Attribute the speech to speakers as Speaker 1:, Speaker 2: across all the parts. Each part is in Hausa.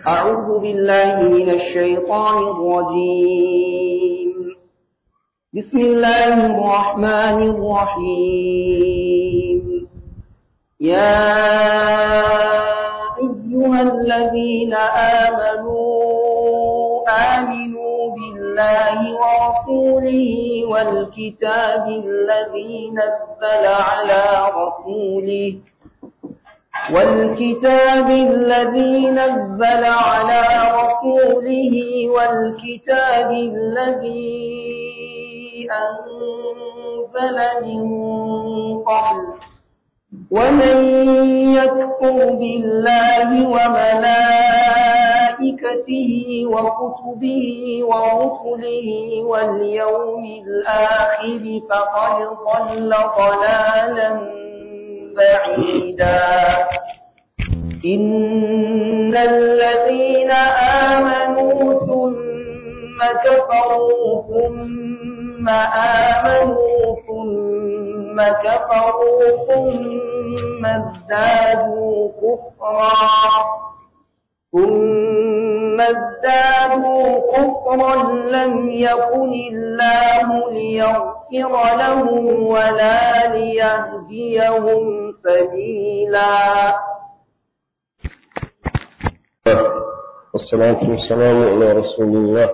Speaker 1: أعوذ بالله من الشيطان الرجيم بسم الله الرحمن الرحيم يا أيها الذين آمنوا آمنوا بالله ورسوله والكتاب الذي نزل على رسوله والكتاب الذي نزل على رسوله والكتاب الذي أنزل من قبل ومن يكفر بالله وملائكته وكتبه ورسله واليوم الآخر فقد ضل ضلالا بعيدا إن الذين آمنوا ثم كفروا ثم آمنوا ثم كفروا ثم ازدادوا كفرا ثم ازدادوا كفرا لم يكن الله ليغفر لهم ولا ليهديهم سبيلا
Speaker 2: والصلاة والسلام على رسول الله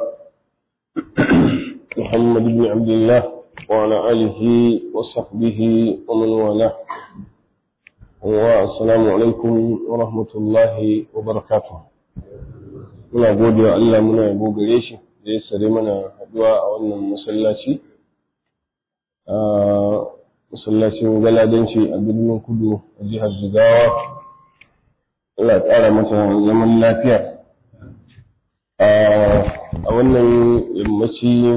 Speaker 2: محمد بن عبد الله وعلى آله وصحبه ومن والاه والسلام alaikum wa rahmatullahi wa barakatuh muna gode wa Allah muna yabo gare shi da ya sare mana haduwa a wannan masallaci a masallacin galadanci a birnin kudu a jihar jigawa Allah tsara mata zaman lafiya a wannan yammaci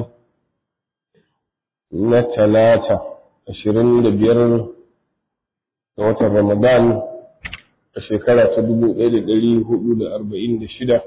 Speaker 2: na talata ashirin da biyar ga watan Ramadan a shekara ta dubu ɗaya da ɗari hudu da arba'in da shida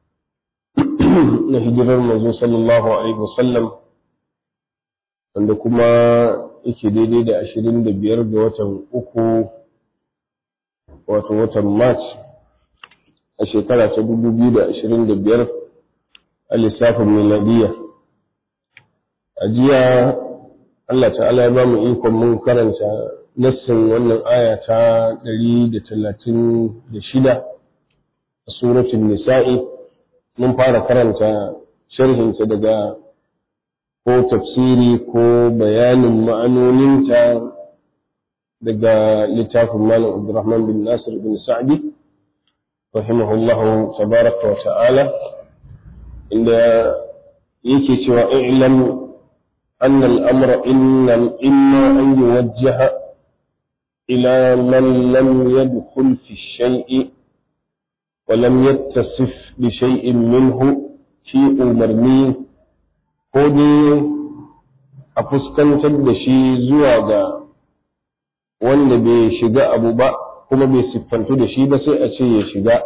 Speaker 2: na hijirar mazo sallallahu alaihi wasallam wanda kuma yake daidai da ashirin da biyar ga watan uku wato watan March a shekara ta dubu biyu da ashirin da biyar a lissafin miladiyya a jiya Allah ta'ala ya ba mu ikon mun karanta nassin wannan aya ta ɗari da talatin da shida a suratun nisa'i mun fara karanta sharhinta daga ko tafsiri ko bayanin ma'anoninta daga littafin malam abdurrahman bin nasir bin sa'di rahimahullahu tabaraka wa ta'ala inda yake cewa i'lam أن الأمر إن إما أن يوجه إلى من لم يدخل في الشيء ولم يتصف بشيء منه شيء مرمي كودي أفسكن تدشي زواجا wanda bai shiga abu ba kuma bai siffantu da shi ba sai a ce ya shiga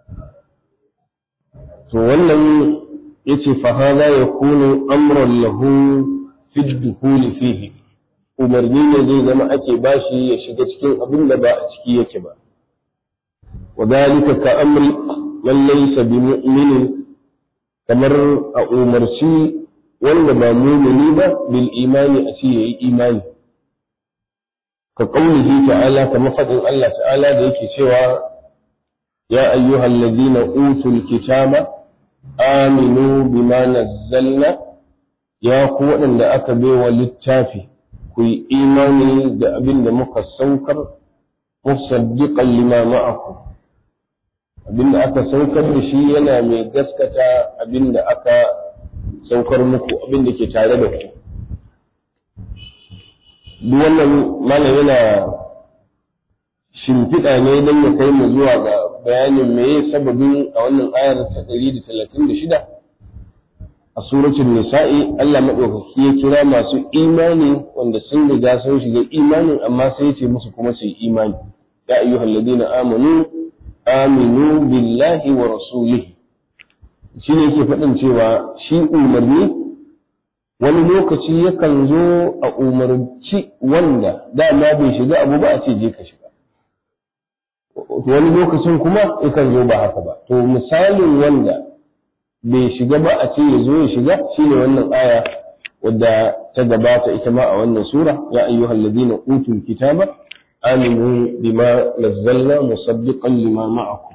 Speaker 2: to wannan yace fa hada yakunu amran lahu fi dukhuli fihi umarni ne zai zama ake bashi ya shiga cikin abin da ba a ciki yake ba wa dalika ka amri man laysa bi mu'minin kamar a umarci wanda ba mu'mini ba bil imani a ce yayi imani ka qaulihi ta'ala kamar fadin Allah ta'ala da yake cewa ya ayyuhal ladina utul kitaba aminu bima nazzalna ya ku waɗanda aka baiwa littafi ku yi imani da abin da muka saukar musaddiqan lima ma'akum abin da aka saukar da shi yana mai gaskata abin da aka saukar muku abin da ke tare da ku duk wannan malam yana shimfiɗa ne don ya kai mu zuwa ga bayanin meye sababin a wannan ayar ta 136 a suratul nisa'i Allah madaukaki ya kira masu imani wanda sun riga sun shiga imanin amma sai ya ce musu kuma su yi imani ya ayyuhal ladina amanu aminu billahi wa rasulihi shine yake faɗin cewa shi umarni wani lokaci yakan zo a umarci wanda dama bai shiga abu ba a ce je ka shiga wani lokacin kuma yakan zo ba haka ba to misalin wanda bai shiga ba a ce ya zo ya shiga shine wannan aya wadda ta gabata ita ma a wannan sura ya ayyuhal ladina utul kitaba aminu bima nazzalna musaddiqan lima ma'akum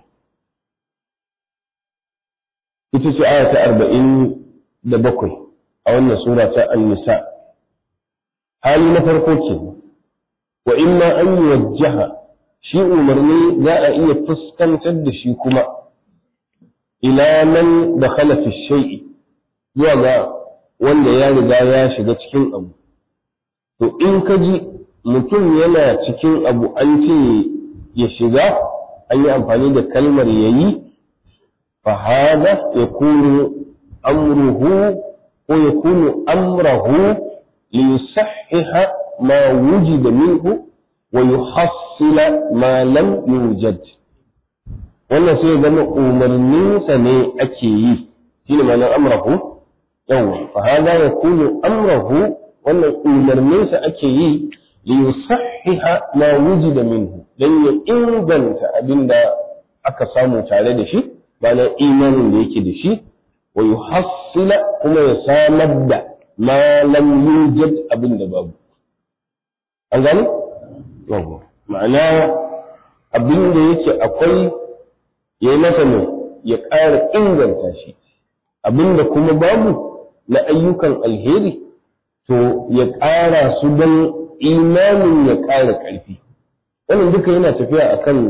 Speaker 2: ita ce aya ta arba'in da bakwai a wannan sura ta an-nisa hali na farko ke wa imma an yuwajjaha shi umarni za a iya fuskantar da shi kuma ila man da fi shay'i zuwa ga wanda ya riga ya shiga cikin abu to in ka ji mutum yana cikin abu an ce ya shiga an yi amfani da kalmar yayi fa hada yakunu amruhu ko yakunu amrahu li yusahhiha ma wujida minhu wa yuhassila ma lam yujad wannan sai zama umarninsa ne ake yi shine ma'anar amrahu yawa fa hada yakunu amrahu wannan umarninsa ake yi li yusahhiha ma wujida minhu dan ya inganta abinda aka samu tare da shi ma'ana imanin da yake da shi wa yuhassila kuma ya samar da ma lam yujad abinda babu an gani yawa ma'ana abinda yake akwai ya yi masa ne ya ƙara inganta shi abinda kuma babu na ayyukan alheri to ya ƙara su don imanin ya ƙara ƙarfi wannan duka yana tafiya a kan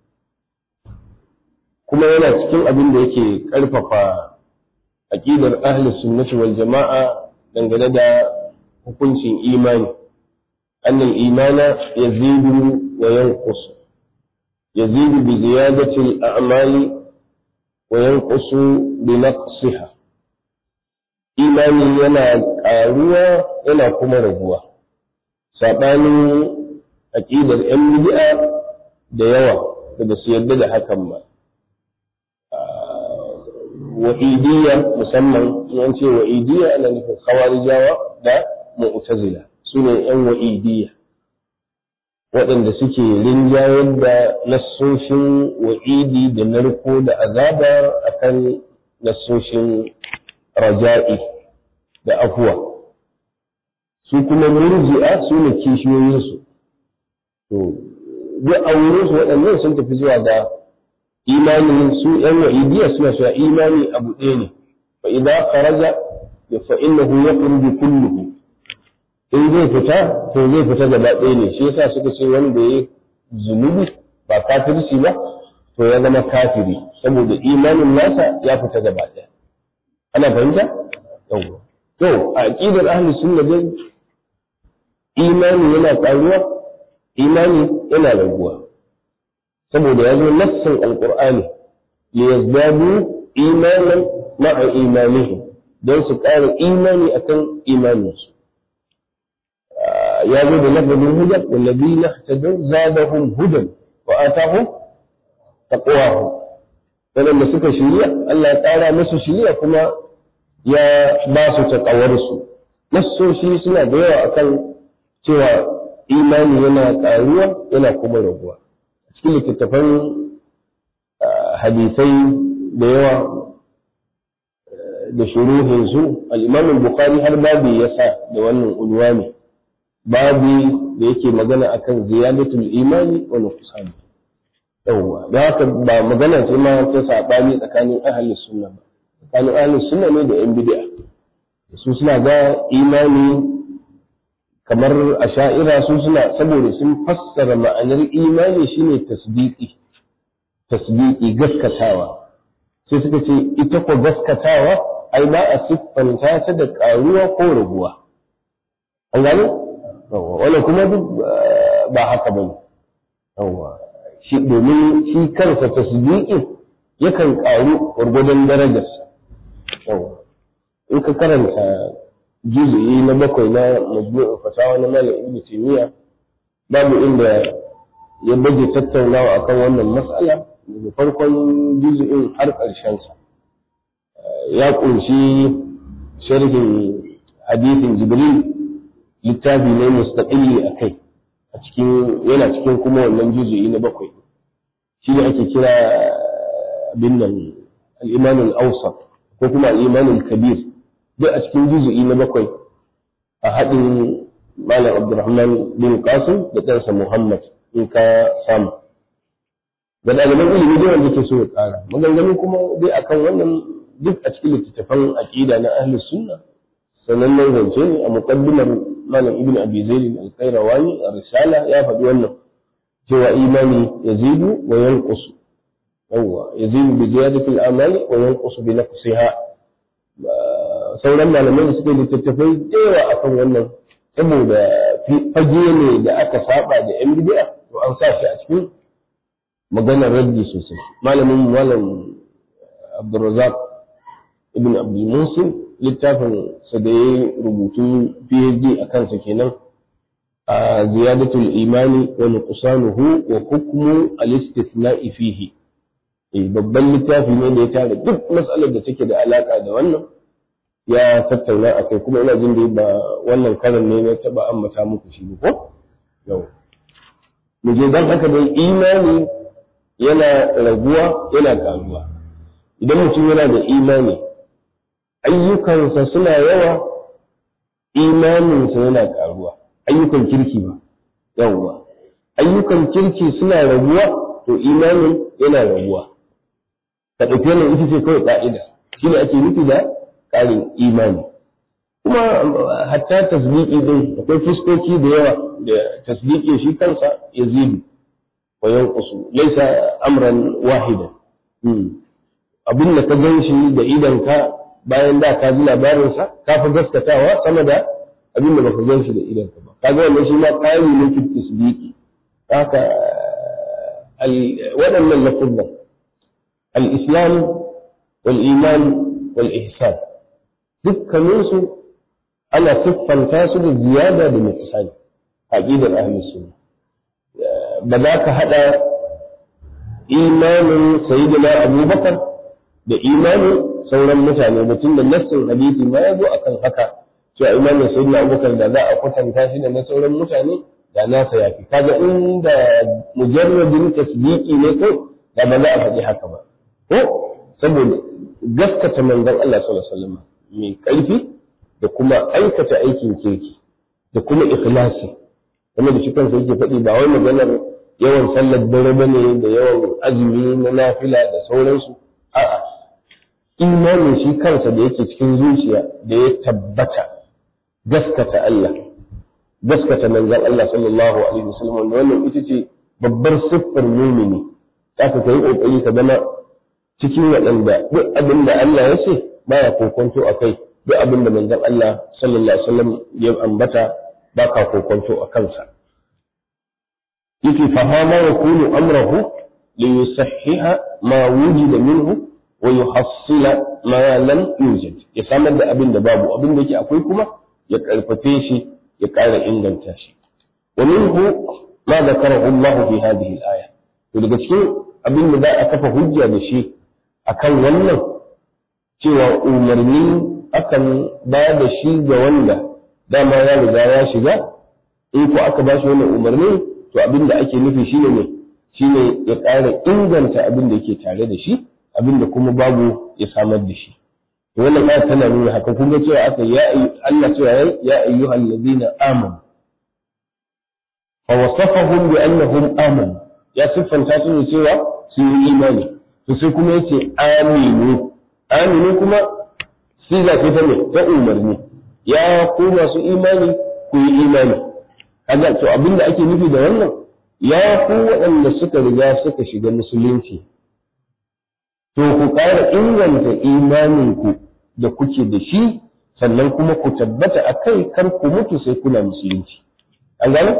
Speaker 2: kuma yana cikin abin da yake ƙarfafa aƙidar ahlus sunnati wal jama'a dangane da hukuncin imani annal imana yazidu wa yanqus yazidu bi ziyadati al-a'mali wa yanqusu bi naqsiha imani yana ƙaruwa yana kuma raguwa saɓanin aƙidar 'yan bid'a da yawa da ba su yarda da hakan ba wa'idiyya musamman yan ce wa'idiyya ana nufin khawarijawa da mu'tazila su ne 'yan wa'idiyya waɗanda suke rinjayar da nassoshin wa'idi da narko da azaba akan nassoshin raja'i da afuwa su kuma murji'a su ne kishiyoyinsu to duk a wurinsu waɗannan sun tafi zuwa ga imanin su ‘yan wa'idiyya suna cewa imani abu ɗaya ne fa idan kharaja ya fa innahu yakhruju kulluhu in zai fita to zai fita gaba ɗaya ne shi yasa suka ce wanda ya zunubi ba kafirci ba to ya zama kafiri saboda imanin nasa ya fita gaba ɗaya ana fahimta yawwa to a aqidar ahli sunna dai imani yana ƙaruwa imani yana raguwa saboda ya zo nassin alqur'ani li yazdadu imanan ma'a imanihim don su ƙara imani akan imaninsu ya zo da lafazin hudan wallazina ihtadaw zadahum hudan wa atahum taqwahum waɗanda suka shirya Allah ya ƙara musu shirya kuma ya ba su taƙawarsu nassoshi suna da yawa akan cewa imani yana ƙaruwa yana kuma raguwa a cikin littattafan hadisai da yawa da shuruhin su al-imam bukhari har babu ya sa da wannan unwani babu da yake magana akan ziyadatul imani wa nuqsan yawwa da haka ba magana ce ma ta sabani tsakanin ahli sunna ba tsakanin ahli sunna ne da yan bid'a su suna ga imani kamar asha'ira su suna saboda sun fassara ma'anar imani shine tasdiqi tasdiqi gaskatawa sai suka ce ita ko gaskatawa ai ba a siffanta ta da karuwa ko raguwa an gane wannan kuma duk ba haka bane yawwa shi domin shi kansa tasdiqi yakan ƙaru gwargwadon darajarsa yawa in ka karanta juzu'i na bakwai na majmu'in fasawa na malam ibn taymiya babu inda ya baje tattaunawa akan wannan mas'ala daga farkon juzu'in har ƙarshen sa ya kunshi sharhin hadithin jibril littafi ne mustaqilli akai a cikin yana cikin kuma wannan juzu'i na bakwai shi ne ake kira abin nan al-iman al-awsat ko kuma al-iman al-kabir duk a cikin juzu'i na bakwai a haɗin malam abdurrahman bin qasim da ɗansa muhammad in ka samu ga ɗaliban ilimi dai wanda ke so ya ƙara maganganu kuma dai akan wannan duk a cikin littattafan aƙida na ahli sunna sanannen zance ne a muqaddimar malam ibn abi zaid al-qayrawani a risala ya faɗi wannan cewa imani yazidu wa yanqusu yawwa yazidu bi ziyadati al-amali wa yanqusu bi naqsiha sauran malamai da suka littattafai da yawa akan wannan saboda fage ne da aka saba da yan bid'a to an sa shi a cikin maganar raddi sosai malamin malam Abdulrazak ibn Abdul Musin littafin sa da ya rubutu PhD a kansa kenan a ziyadatul imani wa nuqsanuhu wa hukmu al-istithna'i fihi babban littafi ne da ya tara duk matsalar da take da alaka da wannan ya tattauna a kai kuma ina jin da ba wannan karan ne na taba ambata muku shi ko yau mu je dan haka dai imani yana raguwa yana karuwa idan mutum yana da imani ayyukansa suna yawa imaninsa yana karuwa ayyukan kirki ba yawwa ayyukan kirki suna raguwa to imanin yana raguwa ka ɗauki wannan ita ce kawai ƙa'ida shi ne ake nufi da ƙarin imani kuma hatta tasdiki din akwai fuskoki da yawa da tasdiki shi kansa ya zidu wa yanqusu laysa amran wahida abin da ka gan shi da idan ka bayan da ka ji labarin sa ka fi gaskatawa sama da abin da baka gan shi da idan ka ba kaga wannan shi ma ƙari ne fi tasdiki haka waɗannan lafuzan al-islam wal iman wal ihsan dukkaninsu ana siffanta su da ziyada da nuqsani aqidar ahlus sunna ba za ka hada imanin sayyidina abubakar da imanin sauran mutane mutum da nassin hadisi ma ya zo akan haka cewa imanin sayyidina abubakar da za a kwatanta shi da na sauran mutane da nasa ya fi kaga inda mujarradin tasdiqi ne ko da ba za a faɗi haka ba ko saboda gaskata manzon Allah sallallahu alaihi wasallam mai ƙarfi da kuma aikata aikin kirki da kuma ikhlasi kuma da shi kansa yake faɗi ba wai maganar yawan sallar dare bane da yawan azumi na nafila da sauransu a'a imanin shi kansa da yake cikin zuciya da ya tabbata gaskata Allah gaskata manzon Allah sallallahu alaihi wasallam wanda wannan ita ce babbar siffar mumini zaka kai kokari ka zama cikin waɗanda duk abin da Allah ya ce baya kokonto a kai duk abin da manzon Allah sallallahu alaihi wasallam ya ambata ba ka kokonto a kansa yake fahama ya kunu amrahu li yusahhiha ma wujida minhu wa yuhassila ma lam yujad ya samar da abin da babu abin da yake akwai kuma ya karfafe shi ya ƙara inganta shi wa minhu ma zakarahu Allah fi hadhihi al-aya to daga cikin abin da za a kafa hujja da shi akan wannan cewa umarni akan ba da shi ga wanda dama ya riga ya shiga in ko aka ba shi wannan umarni to abin da ake nufi shine ne shine ya ƙara inganta abin da yake tare da shi abin da kuma babu ya samar da shi to wannan ayat tana nuna haka kun ga cewa aka ya Allah cewa ya ayyuhal ladina amanu fa wasafahum bi annahum amanu ya siffanta su ne cewa su yi imani to sai kuma yace aminu aminu kuma siga ce ta ne ta umarni ya ku masu imani ku yi imani kaga to abinda ake nufi da wannan ya ku waɗanda suka riga suka shiga musulunci to ku ƙara inganta imaninku da kuke da shi sannan kuma ku tabbata a kai kar ku mutu sai kuna musulunci an gane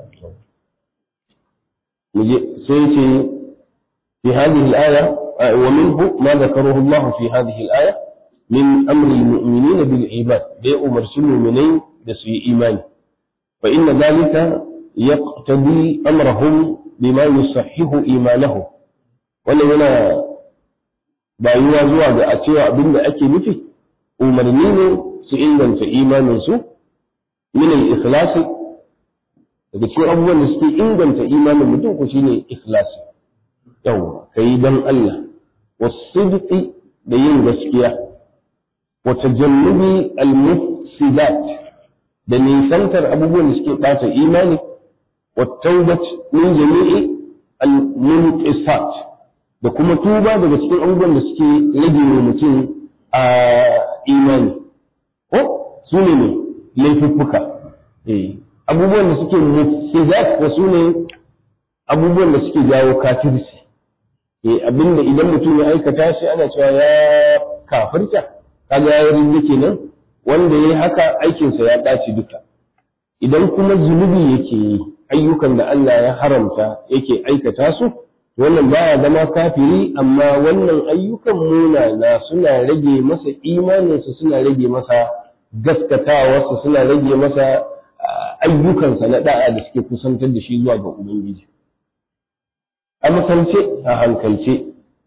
Speaker 2: sai ce في هذه الآية ومنه ما ذكره الله في هذه الآية من أمر المؤمنين بالإيمان بأمر المؤمنين بسوء إيمان فإن ذلك يقتضي أمرهم بما يصحح إيمانهم wannan yana bayuwa zuwa ga a cewa abin da ake nufi umarni ne su inganta imaninsu min al-ikhlasi daga cikin abubuwan da suke inganta imanin mutum ko shine ikhlasi yawa kai dan Allah wasidqi da yin gaskiya wa tajannubi al-mufsidat da nisantar abubuwan da suke ɓata imani wa taubat min jami'i al-munqisat da kuma tuba daga cikin abubuwan da suke rage wa mutum a imani ko su ne ne laifuffuka abubuwan da suke mufsidat da su ne abubuwan da suke jawo kafirci abinda idan mutum ya aikata shi ana cewa ya kafirta kaga ya yi kenan wanda ya yi haka aikinsa ya ɗaci duka idan kuma zunubi yake yi ayyukan da Allah ya haramta yake aikata su wannan baya zama kafiri amma wannan ayyukan munana suna rage masa imaninsa suna rage masa gaskatawarsa suna rage masa ayyukansa na da'a da suke kusantar da shi zuwa ga ubangiji a misalce a hankalce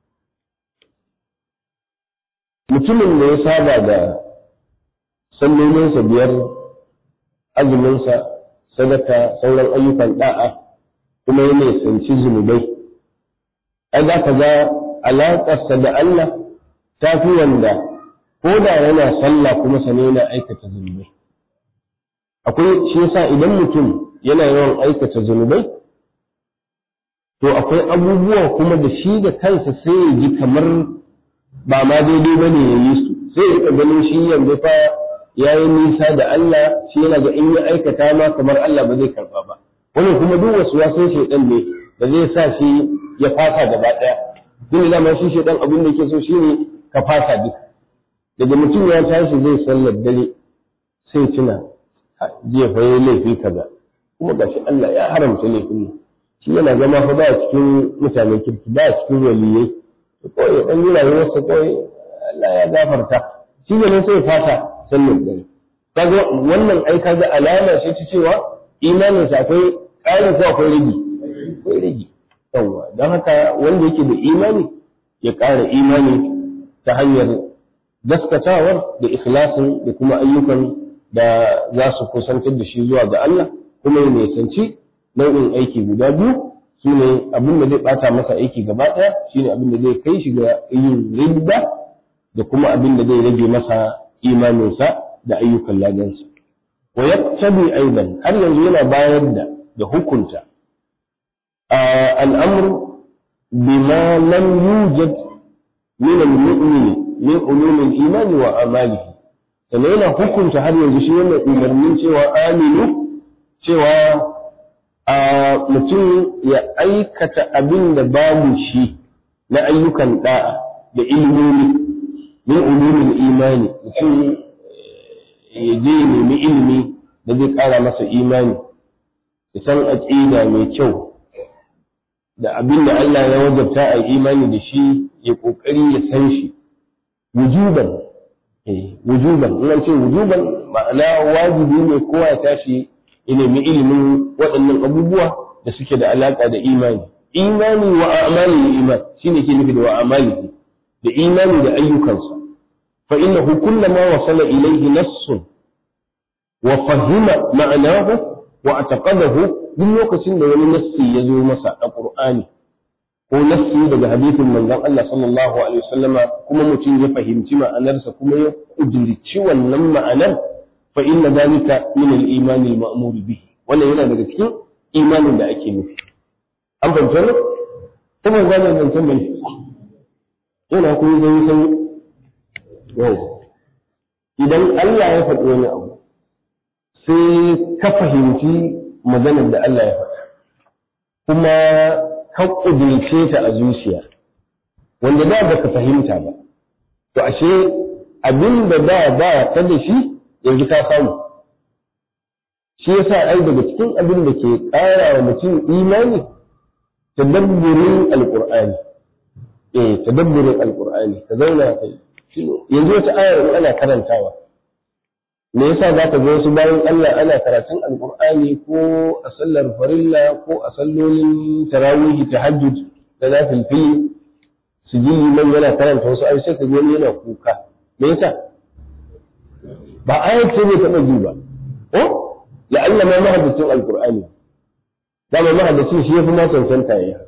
Speaker 2: mutumin da ya saba da sallolinsa biyar azuminsa sadaka sauran ayyukan da'a kuma ya nisanci zunubai ai za ka ga alaƙarsa da Allah ta fi wanda ko da yana sallah kuma sane yana aikata zunubai akwai shi yasa idan mutum yana yawan aikata zunubai to akwai abubuwa kuma da shi da kansa sai ya ji kamar ba ma daidai ba ne ya yi su sai ya rika ganin shi yanzu fa ya yi nisa da Allah shi yana ga in ya aikata ma kamar Allah ba zai karba ba wannan kuma duk wasu wasan shaidan ne da zai sa shi ya fasa gaba ɗaya duk da ma shi shaidan abin da yake so shine ka fasa duka daga mutum ya tashi zai sallar dare sai tuna jiya fa yayi laifi kaza kuma gashi Allah ya haramta laifin ne shi yana zama fa ba cikin mutanen kirki ba cikin waliyai kawai dan yi rayuwarsa kawai Allah ya gafarta shi ne sai fasa sallar dare kaga wannan ai kaga alama ce ta cewa imanin sa akwai ƙarin ko akwai rigi akwai rigi yawa don haka wanda yake da imani ya ƙara imani ta hanyar gaskatawar da ikhlasin da kuma ayyukan da za su kusantar da shi zuwa ga Allah kuma ya nisanci nau'in aiki guda biyu su ne abin da zai bata masa aiki gaba ɗaya shine abin da zai kai shi ga yin ridda da kuma abin da zai rage masa imaninsa da ayyukan ladansa wa yaktabi aidan har yanzu yana bayar da da hukunta al'amr bima lam yujad min al-mu'min min ulum al-iman wa amalihi sannan yana hukunta har yanzu shi wannan umarnin cewa aminu cewa a mutum ya aikata abin da babu shi na ayyukan da'a da ilmomi min ulumin imani mutum ya je nemi ilimi da zai ƙara masa imani ya san aƙida mai kyau da abin da Allah ya wajabta a imani da shi ya ƙoƙari ya san shi wujuban wujuban in ce wujuban ma'ana wajibi ne kowa ya tashi ya nemi ilimin waɗannan abubuwa da suke da alaƙa da imani imani wa amali iman shine ke nufi da wa amali da imani da ayyukansa fa innahu kullama wasala ilayhi nassun wa fahima ma'anahu wa ataqadahu duk lokacin da wani nassi ya zo masa a qur'ani ko nassi daga hadisin manzon Allah sallallahu alaihi wasallama kuma mutum ya fahimci ma'anarsa kuma ya kudirci wannan ma'anar fa inna dalika min al-iman al-ma'mur bihi wannan yana daga cikin imanin da ake nufi an fahimta ne kuma zan zancen bai yana kuma zai san yau idan Allah ya faɗi wani abu sai ka fahimci maganar da Allah ya faɗa kuma ka ƙudurce ta a zuciya wanda da ba ka fahimta ba to ashe abin da da ba ta da shi yanzu ka samu shi yasa ai daga cikin abin da ke ƙara wa mutum imani tadabburin alqur'ani eh tadabburin alqur'ani ka zauna kai yanzu wata ayar ana karantawa me yasa za ka ga wasu bayan Allah ana karatun alqur'ani ko a sallar farilla ko a sallolin tarawih tahajjud da nafil fili su ji liman yana karanta wasu ayoyi sai ka ga wani yana kuka me yasa ba ayar ce bai taɓa ji ba ko la'alla ma mahaddacin alqur'ani dama mahaddacin shi yafi ma cancanta yayi haka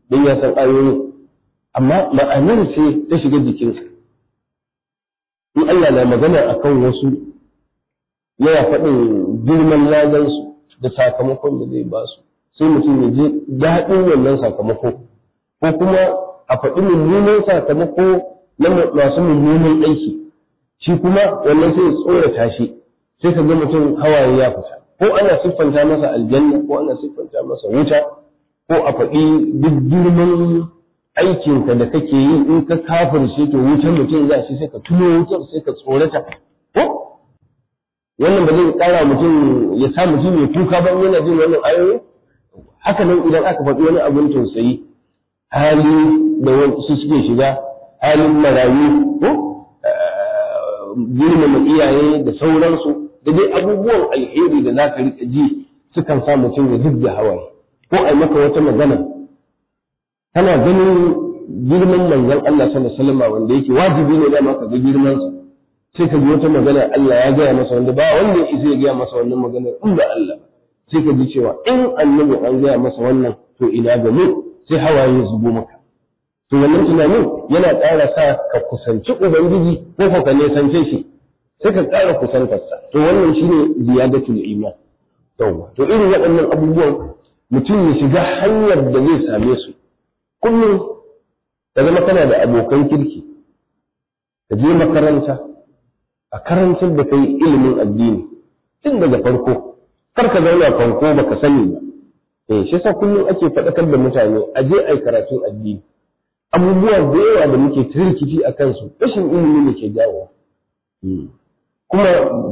Speaker 2: don ya san ayoyi amma ma'anar ce ta shiga jikinsa in Allah na magana akan wasu yana faɗin girman ladansu da sakamakon da zai ba su sai mutum ya ji daɗin wannan sakamako ko kuma a faɗi mummunan sakamako na masu mummunan aiki shi kuma wannan sai tsorata shi sai ka ga mutum hawaye ya fita ko ana siffanta masa aljanna ko ana siffanta masa wuta ko a faɗi duk girman aikinka da kake yi in ka kafirce to wutar mutum za shi sai ka tuno wutar sai ka tsorata ko wannan ba zai kara mutum ya sa mutum mai kuka ba yana jin wannan ayoyi haka nan idan aka faɗi wani abin tausayi hali da wasu suke shiga halin marayu ko girmama iyaye da sauransu da dai abubuwan alheri da za ka riƙa ji sukan sa mutum ya zub da hawaye ko a maka wata magana kana ganin girman manzon Allah sallallahu alaihi wasallam wanda yake wajibi ne da maka ga girman sa sai ka ji wata magana Allah ya gaya masa wanda ba wanda ya isa ya gaya masa wannan magana in ba Allah sai ka ji cewa in annabi an gaya masa wannan to ina ga mu sai hawaye ya zubo maka to wannan tunanin yana ƙara sa ka kusanci ubangiji ko ka nesance shi sai ka ƙara kusantarsa to wannan shine ziyadatul iman yawa to irin waɗannan abubuwan mutum ya shiga hanyar da zai same su kullum ka zama kana da abokan kirki ka je makaranta a karantar da kai ilimin addini tun daga farko kar ka zauna fanko baka sani ba eh shi yasa kullum ake faɗakar da mutane a je ai karatun addini abubuwa da yawa da muke rikici a kansu rashin ilimi ne ke jawo kuma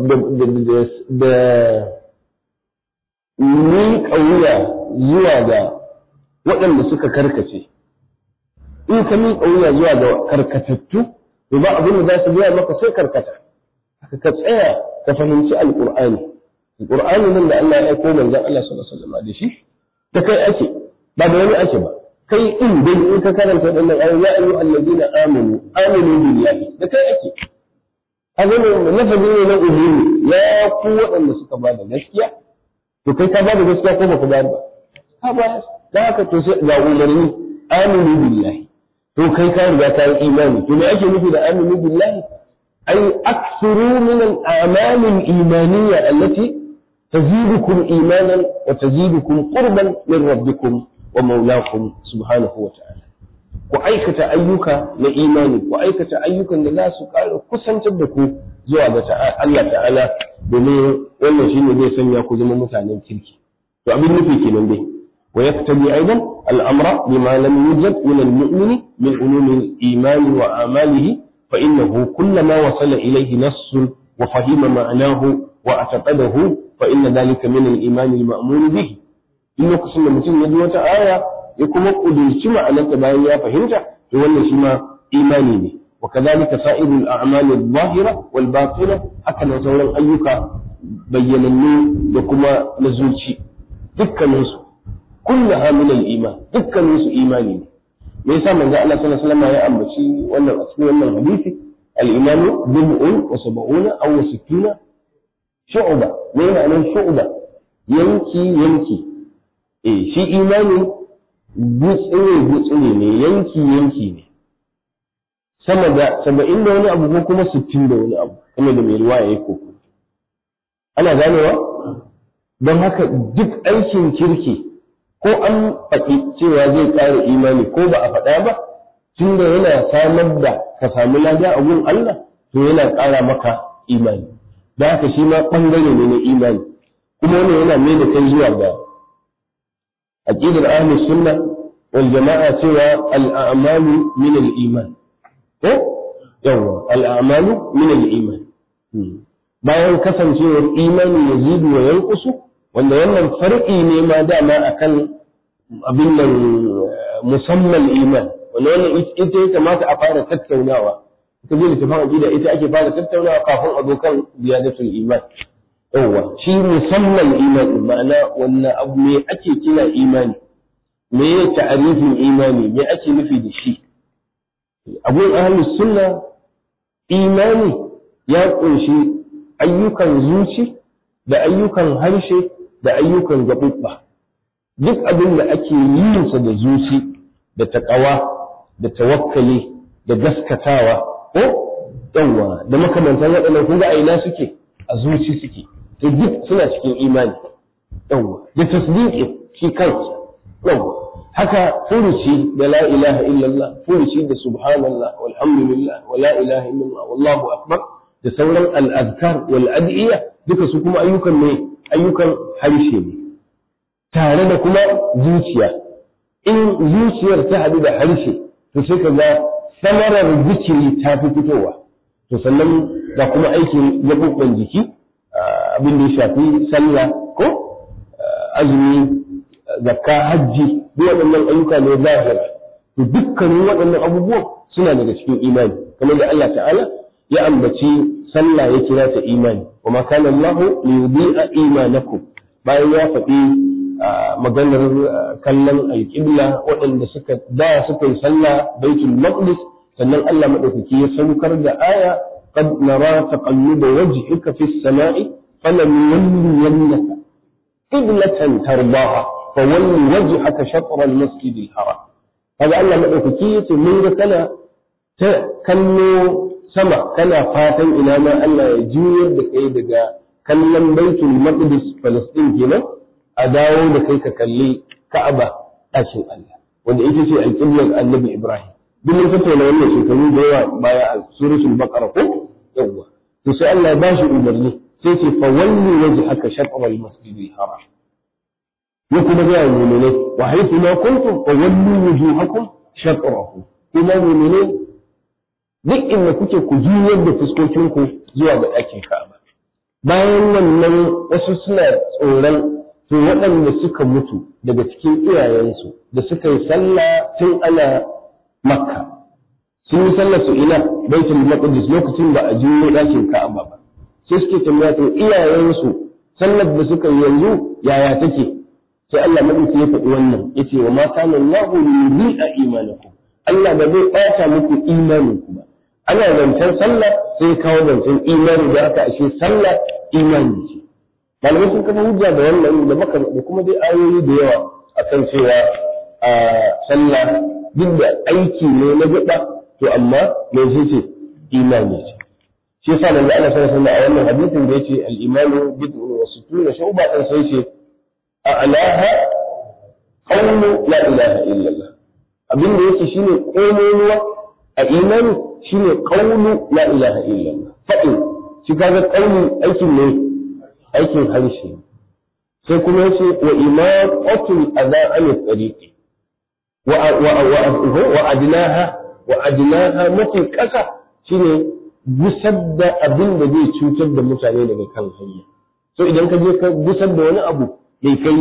Speaker 2: da ni ƙauya zuwa ga waɗanda suka karkace in ka mi ƙauya zuwa ga karkatattu to ba abin da za su biya maka sai karkata ka tsaya ka fahimci alƙur'ani alƙur'ani nan da Allah ya aiko manzon Allah sallallahu alaihi wasallam da shi ta kai ake ba da wani ake ba kai in dai in ka karanta waɗannan ayoyi ya ayyuha alladina amanu aminu billahi da kai ake kaga ne lafazi ne na umumi ya ku waɗanda suka ba da gaskiya to kai ka ba da gaskiya ko baka ba ba ka ba da haka to sai ga umarni aminu billahi to kai ka riga ka yi imani to me ake nufi da aminu billahi ay aksiru min al-a'mal al-imaniyya allati tazidukum imanan wa tazidukum qurban min rabbikum wa maulakum subhanahu wa ta'ala ku aikata ayyuka na imani ku aikata ayyukan da za su ƙara kusantar da ku zuwa ga Allah ta'ala domin wannan shine zai sanya ku zama mutanen kirki to abin nufi kenan dai wa yaktabi aidan al'amra bima lam yujad min al-mu'min min ulum al-iman wa amalihi fa innahu kullama wasala ilayhi nass wa fahima ma'nahu wa ataqadahu fa inna dhalika min al-iman al-ma'mur bihi in lokacin da mutum ya ji wata aya ya kuma kudurci ma'anarta bayan ya fahimta to wannan shi ma imani ne wa kadhalika sa'irul a'mal adh-dhahira wal batina haka nan sauran ayyuka bayyanannu da kuma na zuci dukkanin su kullaha min al-iman dukkanin su imani ne me yasa manzo Allah sallallahu alaihi wasallam ya ambaci wannan a cikin wannan hadisi al-imanu bid'un wa sab'una aw sittuna shu'ba me ma'anar shu'ba yanki yanki eh shi imani gutsire-gutsire ne yanki-yanki ne sama da saba'in da wani abu ko kuma sittin da wani abu kuma da mai ruwa ya yi koko ana ganewa don haka duk aikin kirki ko an faɗi cewa zai ƙara imani ko ba a faɗa ba tun da yana samar da ka samu lada a gun Allah to yana ƙara maka imani da haka shi ma ɓangare ne na imani kuma wannan yana mai da kai zuwa ga aqidar ahlus sunna wal jama'a cewa al a'malu min al iman ko yawa al a'malu min al iman bayan kasancewar imani yazidu wa yanqusu wanda wannan far'i ne ma dama akan abin nan musamman iman wanda wannan ita ya kamata a fara tattaunawa ita zai littafin aqida ita ake fara tattaunawa kafin a zo kan ziyadatul iman yawwa shi musamman imani ma'ana wannan abu me ake kira imani me ya ta'arifin imani me ake nufi da shi abun ahlus sunna imani ya kunshi ayyukan zuci da ayyukan harshe da ayyukan gaɓuɓɓa duk abin da ake yin sa da zuci da taƙawa da tawakkali da gaskatawa ko yawa da makamantan waɗannan kun ga aina suke a zuci suke to duk suna cikin imani yawa da tasdiqi shi kansa yawa haka furuci da la ilaha illallah furuci da subhanallah walhamdulillah wa la ilaha illallah wallahu akbar da sauran al'adkar wal adiyya duka su kuma ayyukan ne ayyukan harshe ne tare da kuma zuciya in zuciyar ta haɗu da harshe to sai ka ga samarar zikiri ta fi fitowa to sannan ga kuma aikin gaɓuɓɓen jiki abin da ya shafi sallah ko azumi zakka hajji duk waɗannan ayyuka ne zahira to dukkanin waɗannan abubuwan suna daga cikin imani kamar da Allah ta'ala ya ambaci sallah ya kira ta imani wa ma kana Allah li yudi'a imanakum bayan ya faɗi maganar kallon alƙibla waɗanda suka da suka yi sallah baitul maqdis sannan Allah madaukaki ya saukar da aya qad nara taqalluba wajhika fis sama'i falam yannaka qiblatan tardaha fawalli wajhaka shatr al-masjid al-haram kaga Allah madaukaki yace mun ga kana ta kallo sama kana fatan ina ma Allah ya juyar da kai daga kallon baitul maqdis Palestine kenan a dawo da kai ka kalli Ka'aba ɗakin Allah wanda ita ce alƙiblar Annabi Ibrahim duk mun tattauna wannan shekaru da yawa baya a suratul Baqara ko yawa to sai Allah ya bashi umarni sai ce fa walli wajhaka shatr al-masjid al-haram ya kuma ga mu'minai wa haythu ma kuntum fa wallu wujuhakum shatrahu kuma mu'minai duk inda kuke ku juyar da fuskokinku zuwa ga ɗakin Ka'aba. Bayan wannan wasu suna tsoron to waɗanda suka mutu daga cikin iyayensu da suka yi sallah tun ana Makka. Sun yi sallah su ina Baitul Maqdis lokacin ba a juyo ɗakin Ka'aba ba. Sai suke tambaya to iyayensu sallar da suka yi yanzu yaya take? Sai Allah madauki ya faɗi wannan yace wa ma kana Allahu liyudi'a imanakum. Allah ba zai ɓata muku imaninku ba. ana zancen sallah sai kawo zancen imani da aka ashe sallah imani ce malamai sun kafa hujja da wannan da maka da kuma dai ayoyi da yawa akan cewa a sallah duk da aiki ne na gaba to amma me ce imani ce shi yasa nan da Allah sallallahu alaihi a wannan hadisin da yace al-imanu bid'un wa sittuna shu'ba dan sai ce a alaha qawlu la ilaha illallah abin da yake shine komai a imani shine qawlu la ilaha illallah fa'in shi kaga qawli aikin ne aikin harshe sai kuma yace wa imaqatul adha an tariqi wa wa wa adnaha wa adnaha mafi kasa shine gusar da abin da zai cutar da mutane daga kan hanya so idan ka je ka gusar da wani abu mai kai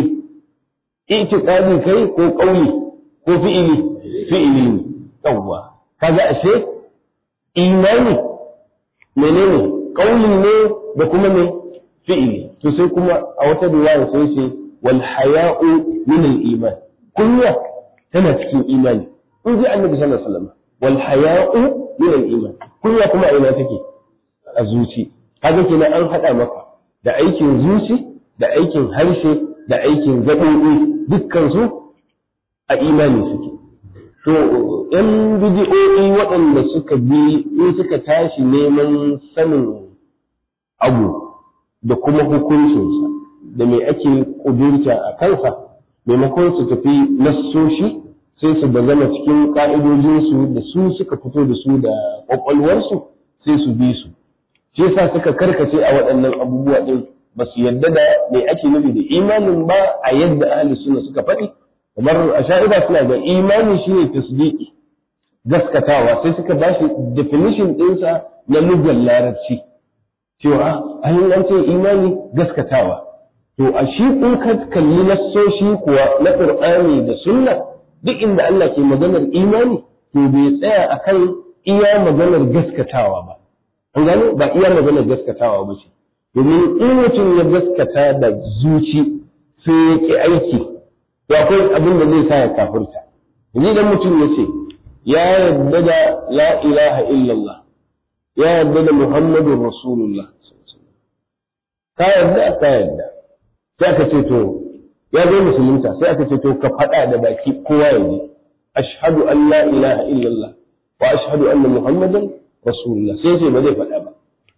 Speaker 2: itiqadi kai ko qawli ko fi'ili fi'ili ne yawwa kaga ashe imani menene kauli ne da kuma ne fi'ili to sai kuma a wata riwaya sai ce wal haya'u min al iman kunya tana cikin imani in ji annabi sallallahu alaihi wasallam wal haya'u min al iman kunya kuma a ina take a zuci kaga kenan an hada maka da aikin zuci da aikin harshe da aikin gaɓoɓi dukkan su a imani suke To, ‘yan bidiyoyi waɗanda suka bi in suka tashi neman sanin abu da kuma hukuncinsa da mai ake ƙudurta a kansa, maimakon su tafi nassoshi sai su zama cikin ƙa'idojinsu da su suka fito da su da ƙwaƙwalwarsu sai su bi su. Shi yasa suka karkace a waɗannan abubuwa ɗin ba su yarda da mai ake nufi da imanin ba a yadda ahli suna suka faɗi. kamar a sha'ida suna da imani shi ne tasdiki gaskatawa sai suka ba shi definition ɗinsa na lugar larabci cewa an an ce imani gaskatawa to a shi in ka kalli nassoshi kuwa na qur'ani da sunna duk inda Allah ke maganar imani to bai tsaya akan iya maganar gaskatawa ba an gano ba iya maganar gaskatawa ba ce domin in mutum ya gaskata da zuci sai ya ki aiki to akwai abin da zai sa ya kafirta yanzu idan mutum ya ce ya yarda da la ilaha illallah ya yarda da muhammadun rasulullah ka yarda ka yarda sai aka ce to ya zo musulunta sai aka ce to ka faɗa da baki kowa ya ji ashhadu an la ilaha illallah wa ashhadu anna muhammadan rasulullah sai ce ba zai faɗa ba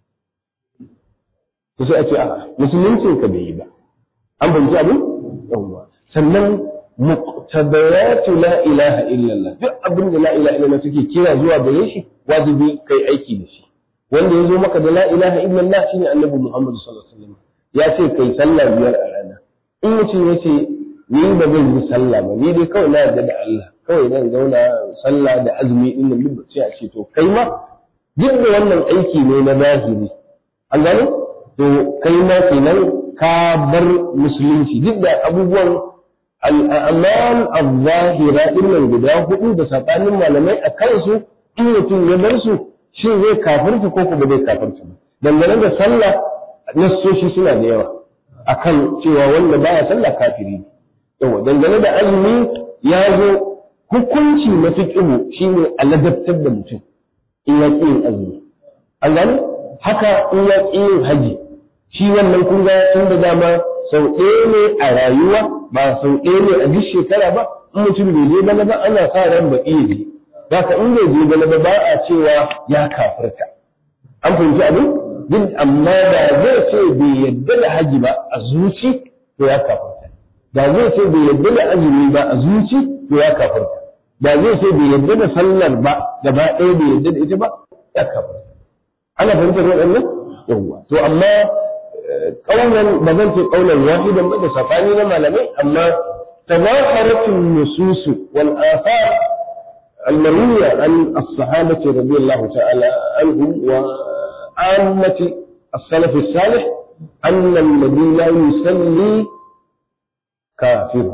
Speaker 2: to sai a ce a musuluncin ka bai yi ba an fahimci abin yawwa sannan muqtadayatu la ilaha illallah duk abin da la ilaha illallah suke kira zuwa gare shi wajibi kai aiki da shi wanda ya zo maka da la ilaha illallah shine annabi Muhammad sallallahu alaihi wasallam ya ce kai sallah biyar a rana in mutum ya ce ni ba zan yi sallah ba ni dai kawai na yarda da Allah kawai zan zauna sallah da azumi din nan duk sai a ce to kai ma duk da wannan aiki ne na zahiri an gano to kai ma kenan ka bar musulunci duk da abubuwan al'amal al-zahira nan guda hudu da sabanin malamai a kansu in mutum ya bar su shi zai kafirta ko kuma zai kafirta ba dangane da sallah nassoshi suna da yawa akan cewa wanda baya sallah kafiri ne yawa dangane da azumi ya zo hukunci na fiqhu shine aladabtar da mutum in ya yin azumi an gane haka in ya yin haji shi wannan kun ga tun da dama sau ɗaya ne a rayuwa ba sau ɗaya ne a duk shekara ba in mutum bai je bana ba ana sa ran ba iya je Zaka in bai je bana ba ba a cewa ya kafirta an fahimci abin duk amma da zai ce bai yadda da haji ba a zuci to ya kafirta da zai ce bai yadda da azumi ba a zuci to ya kafirta da zai ce bai yadda da sallar ba gaba ɗaya bai yadda da ita ba ya kafirta ana fahimtar waɗannan yawwa to amma kaunan ba zan ce kaunan wahidan ba da safani na malamai amma tazaharatun nususu wal afar المروية عن الصحابة رضي الله تعالى عنهم وعامة السلف الصالح أن الذي لا يصلي كافر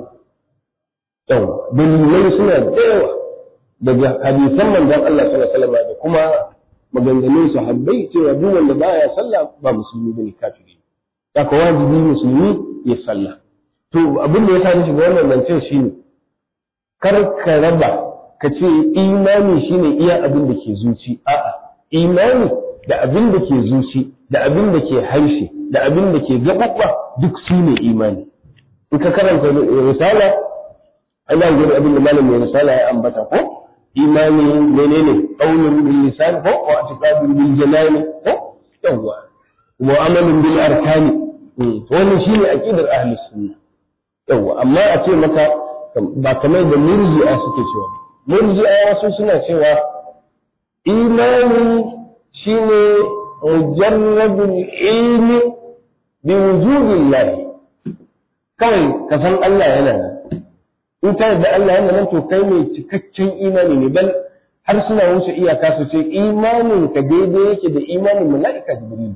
Speaker 2: to dalilai suna da yawa daga hadisan manzon Allah sallallahu alaihi wasallam da kuma maganganun sahabbai cewa duk wanda baya sallah ba musulmi bane kafiri haka wajibi musulmi ya sallah to abin da ya sa ni shiga wannan zancen shine kar ka raba ka ce imani shine iya abin da ke zuci a'a imani da abin da ke zuci da abin da ke harshe da abin da ke gaɓaɓɓa duk su ne imani in ka karanta risala ana gani abin da malam mai risala ya ambata ko imani menene qaulun bil lisan ko wa i'tiqadun bil janani ko yawwa wa amalun bil arkani wannan shine aqidar ahli sunna yawwa amma a ce maka ba kamar da murji'a suke cewa murji'a wasu suna cewa imani shine mujarradul ilmi bi wujudillah kawai ka san Allah yana nan in ka da Allah yana nan to kai mai cikakken imani ne bal har suna wuce iyaka su ce imanin ka daidai yake da imanin mala'ika jibril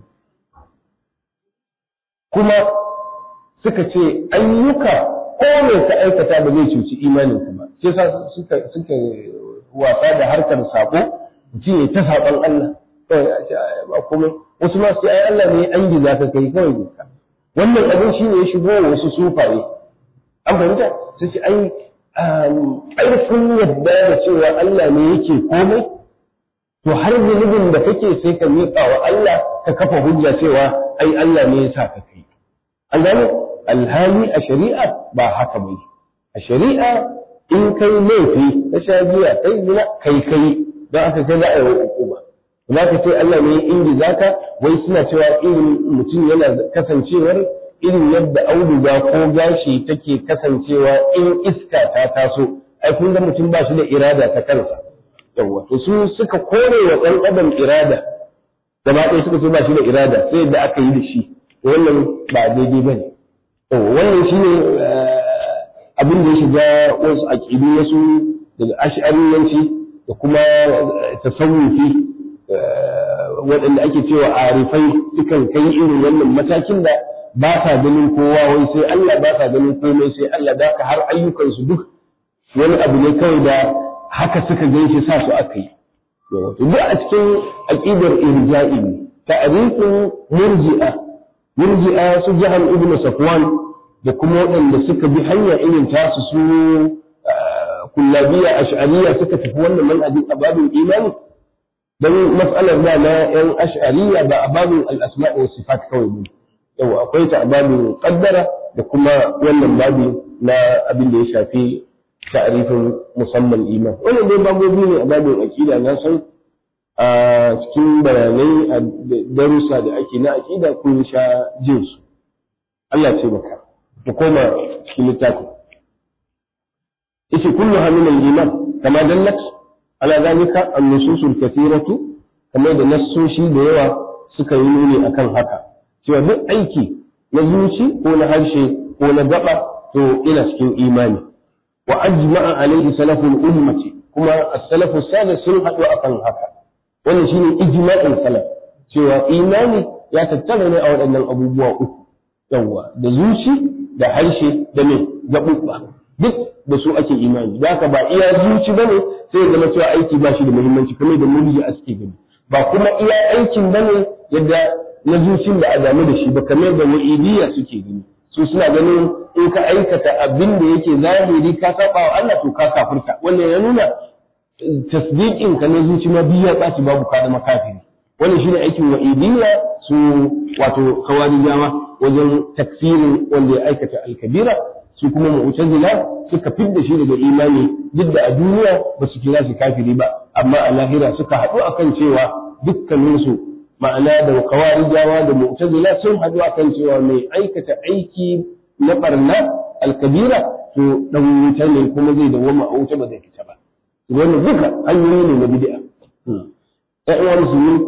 Speaker 2: kuma suka ce ayyuka ko mai ka aikata ba zai cuci imanin ka ba sai sa suka suka wasa da harkar sako mutum ya ta saƙon Allah kawai a ce ba komai wasu ma sai ai Allah ne an giza ka kai kawai ka wannan abin shi ne ya shigo wasu sufaye an fahimta su ce ai ƙarfin yadda da cewa Allah ne yake komai to har zunubin da kake sai ka miƙa wa Allah ka kafa hujja cewa ai Allah ne ya sa ka kai an gane alhali a shari'a ba haka bai a shari'a in kai laifi ka sha giya kai gina kai kai don aka kai za a yi hukuma za ka ce Allah ne inda za ka wai suna cewa irin mutum yana kasancewar irin yadda auduga ko gashi take kasancewa in iska ta taso ai kun ga mutum ba shi da irada ta kansa yawa to su suka kore wa ɗan adam irada gaba ɗaya suka ce ba shi da irada sai yadda aka yi da shi to wannan ba daidai ba ne wannan shi ne abin da ya shiga wasu aƙidu wasu daga ash'ariyanci da kuma tasawufi waɗanda ake cewa arifai sukan kai irin wannan matakin da ba sa ganin kowa wai sai Allah ba sa ganin komai sai Allah da ka har ayyukansu duk wani abu ne kawai da haka suka gan shi sa su aka yi duk a cikin aqidar irja'i ne ta'rifin murji'a murji'a su jahal ibn safwan da kuma waɗanda suka bi hanya irin tasu su kullabiya ash'ariya suka tafi wannan manhajin ababin imani dan mas'alar da na yan ash'ariya ba ababin al-asma' wa sifat kawai ne yau akwai ta ababin qaddara da kuma wannan babi na abin da ya shafi ta'rifin musamman iman wannan dai babobi ne a babin aqida na san a cikin bayanai a darussa da ake na aqida kun sha jin su Allah ce maka mu koma cikin littafin yace kullu min al-iman kama dallat ala zalika an-nusus al-kathiratu kamar da nassoshi da yawa suka yi nuni akan haka cewa duk aiki na zuci ko na harshe ko na gaba to ina cikin imani wa ajma'a alaihi salaful ummati kuma as-salafu salih sun haɗu akan haka wannan shine ijma'in salaf cewa imani ya tattara ne a waɗannan abubuwa uku yawa da zuci da harshe da me gaɓuɓɓa duk da su ake imani da haka ba iya zuci bane sai ya zama cewa aiki ba shi da muhimmanci kamar da murji a suke gani ba kuma iya aikin bane yadda na zucin da a damu da shi ba kamar da wa'idiyya suke gani su suna ganin in ka aikata abin da yake zahiri ka saba wa Allah to ka kafirta wannan ya nuna tasdiqin ka na zuci ma biya ɓaci babu ka zama kafiri wannan shine aikin wa'idiyya su wato kawarijawa wajen takfirin wanda ya aikata alkabira su kuma mu'tazila suka fidda shi daga imani duk da a duniya ba su kira shi kafiri ba amma a lahira suka haɗu akan cewa dukkaninsu ma'ana da kawarijawa da mu'tazila sun haɗu akan cewa mai aikata aiki na barna alkabira to dan wuta ne kuma zai dawoma a wuta ba zai fita ba wannan duka hanyoyi ne na bid'a ƴan uwan musulmi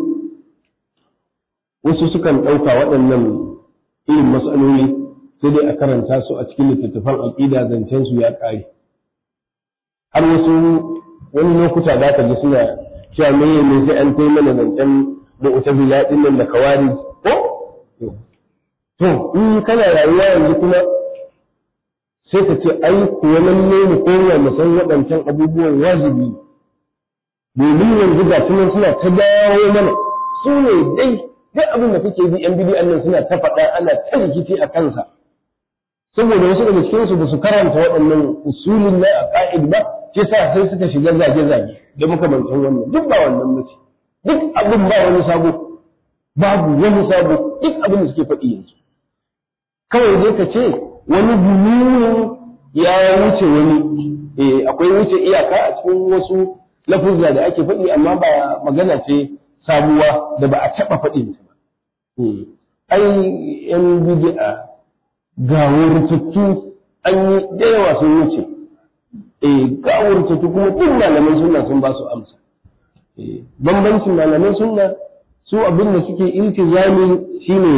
Speaker 2: wasu sukan ɗauka waɗannan irin matsaloli sai dai a karanta su a cikin littattafan aƙida zancen su ya ƙare har wasu wani lokuta za ka ji suna cewa me ne sai an kai mana zancen mu'tazila din nan da kawari ko to in kana rayuwa yanzu kuma sai ka ce ai kuwa lalle mu koya mu san waɗancan abubuwan wajibi domin yanzu ga sunan suna ta dawo mana su ne dai duk abin da kake bi yan bidiyan nan suna ta faɗa ana ta rikici a kansa saboda wasu daga cikin su ba su karanta waɗannan usulin na a ƙa'id ba ke sa sai suka shiga zage-zage da makamantan wannan duk ba wannan mace duk abin ba wani sabo babu wani sabo duk abin da suke faɗi yanzu kawai dai ka ce wani gumunin ya wuce wani eh akwai wuce iyaka a cikin wasu lafuzza da ake faɗi amma ba magana ce sabuwa da ba a taɓa faɗin ta ba ai yan bid'a ga wurtattu an yi da yawa sun wuce eh ga wurtattu kuma duk malaman sunna sun ba su amsa eh bambancin malaman sunna su abin da suke iltizami shine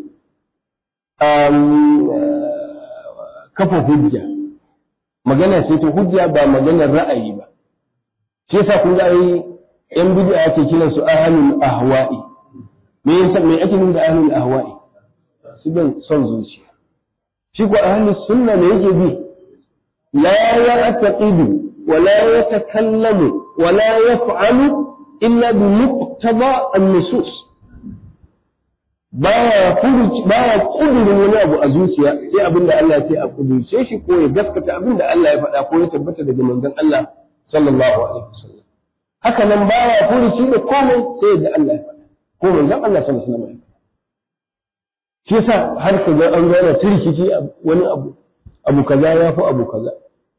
Speaker 2: um, kafa hujja magana ce ta hujja ba maganar ra'ayi ba shi yasa kun ga ai yan bid'a ake kiran su ahlul ahwa'i me yasa me ake nufi da ahlul ahwa'i su ban son zuciya shi ko ahlus sunna ne yake bi la ya'taqidu wa la yatakallamu wa la yaf'alu illa bi muqtada an-nusus baya furuci baya kudurin wani abu a zuciya sai abin da Allah ya ce a kudurce shi ko ya gaskata abin da Allah ya faɗa ko ya tabbata daga manzon Allah sallallahu alaihi wasallam haka nan baya furuci da komai sai da Allah ya faɗa ko manzon Allah sallallahu alaihi wasallam shi yasa har ka ga an gane tirkici wani abu abu kaza ya fi abu kaza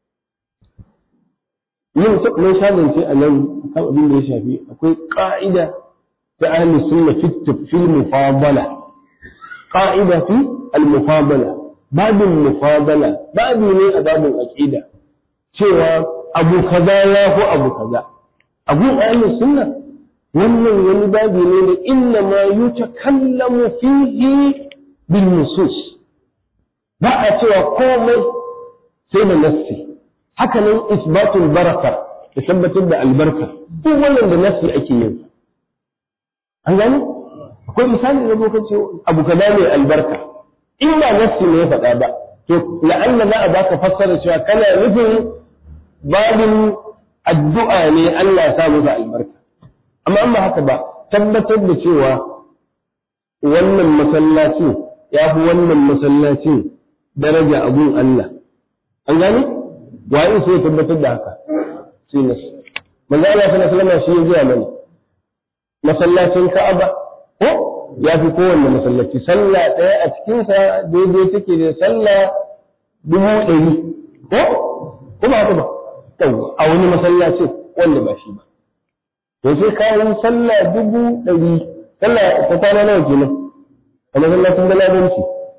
Speaker 2: yin mun shazance a nan kan abin da ya shafi akwai ka'ida ta ahli sunna fi mufadala qa'ida fi al-mufadala babin mufadala babi ne a babin aqida cewa abu kaza ya fi abu kaza abu ahli sunna wannan wani babi ne da inna ma yutakallamu fihi bil nusus ba a cewa komai sai da nassi haka nan isbatul baraka da tabbatar da albarka duk wannan da nassi ake yin an gani akwai misali da lokaci abu kaza ne albarka in ba nassi ne ya faɗa ba to la'alla za a baka fassara cewa kana nufin babin addu'a ne Allah ya sa masa albarka amma an ba haka ba tabbatar da cewa wannan masallacin ya fi wannan masallacin daraja abun Allah an gani waye sai tabbatar da haka sai nasu manzo Allah sallallahu alaihi wasallam shi ya gaya mana masallacin Ka'aba ko ya fi kowanne masallaci sallah ɗaya a cikinsa daidai take da sallah dubu ɗari ko kuma haka ba a wani masallacin wanda ba shi ba to sai ka yi sallah dubu ɗari sallah ta kwana nawa kenan a masallacin galabanci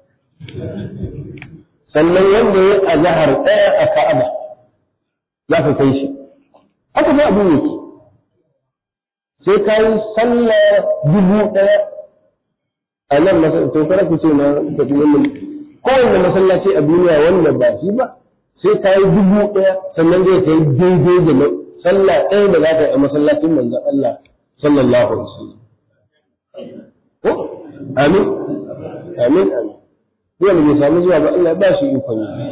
Speaker 2: sannan wanda ya azahar ɗaya a ka'aba za ka kai shi haka sai abu yake sai ka yi sallah dubu ɗaya a nan masallacin kada ku ce na tafi wannan kowanne masallaci a duniya wanda ba shi ba sai ka yi dubu ɗaya sannan zai kai daidai da sallah ɗaya da za ka yi a masallacin manzon Allah sallallahu alaihi wasallam ko amin amin amin duk wanda bai samu zuwa ba Allah ba shi ikon yi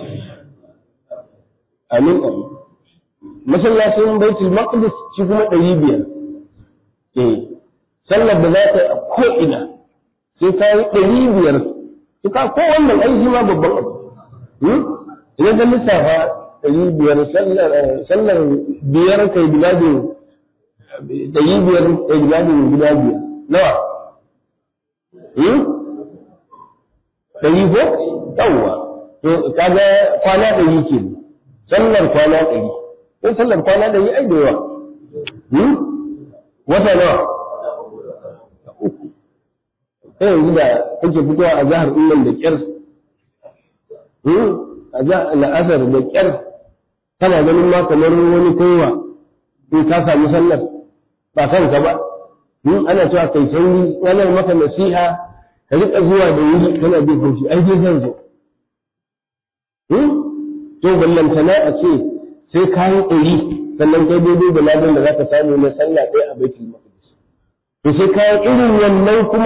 Speaker 2: amin amin masallacin baitul maqdis shi kuma ɗari biyar eh sallar da za ka yi a ko'ina sai ka yi ɗari biyar su ka ko wannan aiki ma babban abu idan ka lissafa ɗari biyar sallar biyar kai biladin ɗari biyar kai biladin guda biyar nawa ɗari ko yawwa to kaga kwana ɗari ke sallar kwana ɗari ko sallar kwana ɗari ai da yawa wata nawa uku sai yanzu da kake fitowa a jihar nan da kyar a jihar la'asar da kyar kana ganin ma kamar wani kaiwa in ka samu sallar ba kanka ba ana cewa kai sauri ranar maka nasiha ka riƙa zuwa da wuri kana bin haushi ai dai zan zo to ballantana a ce sai ka yi ɗari sannan kai daidai da ladan da za ka samu na sallah ɗaya a baitul maqdis to sai ka yi irin wannan kuma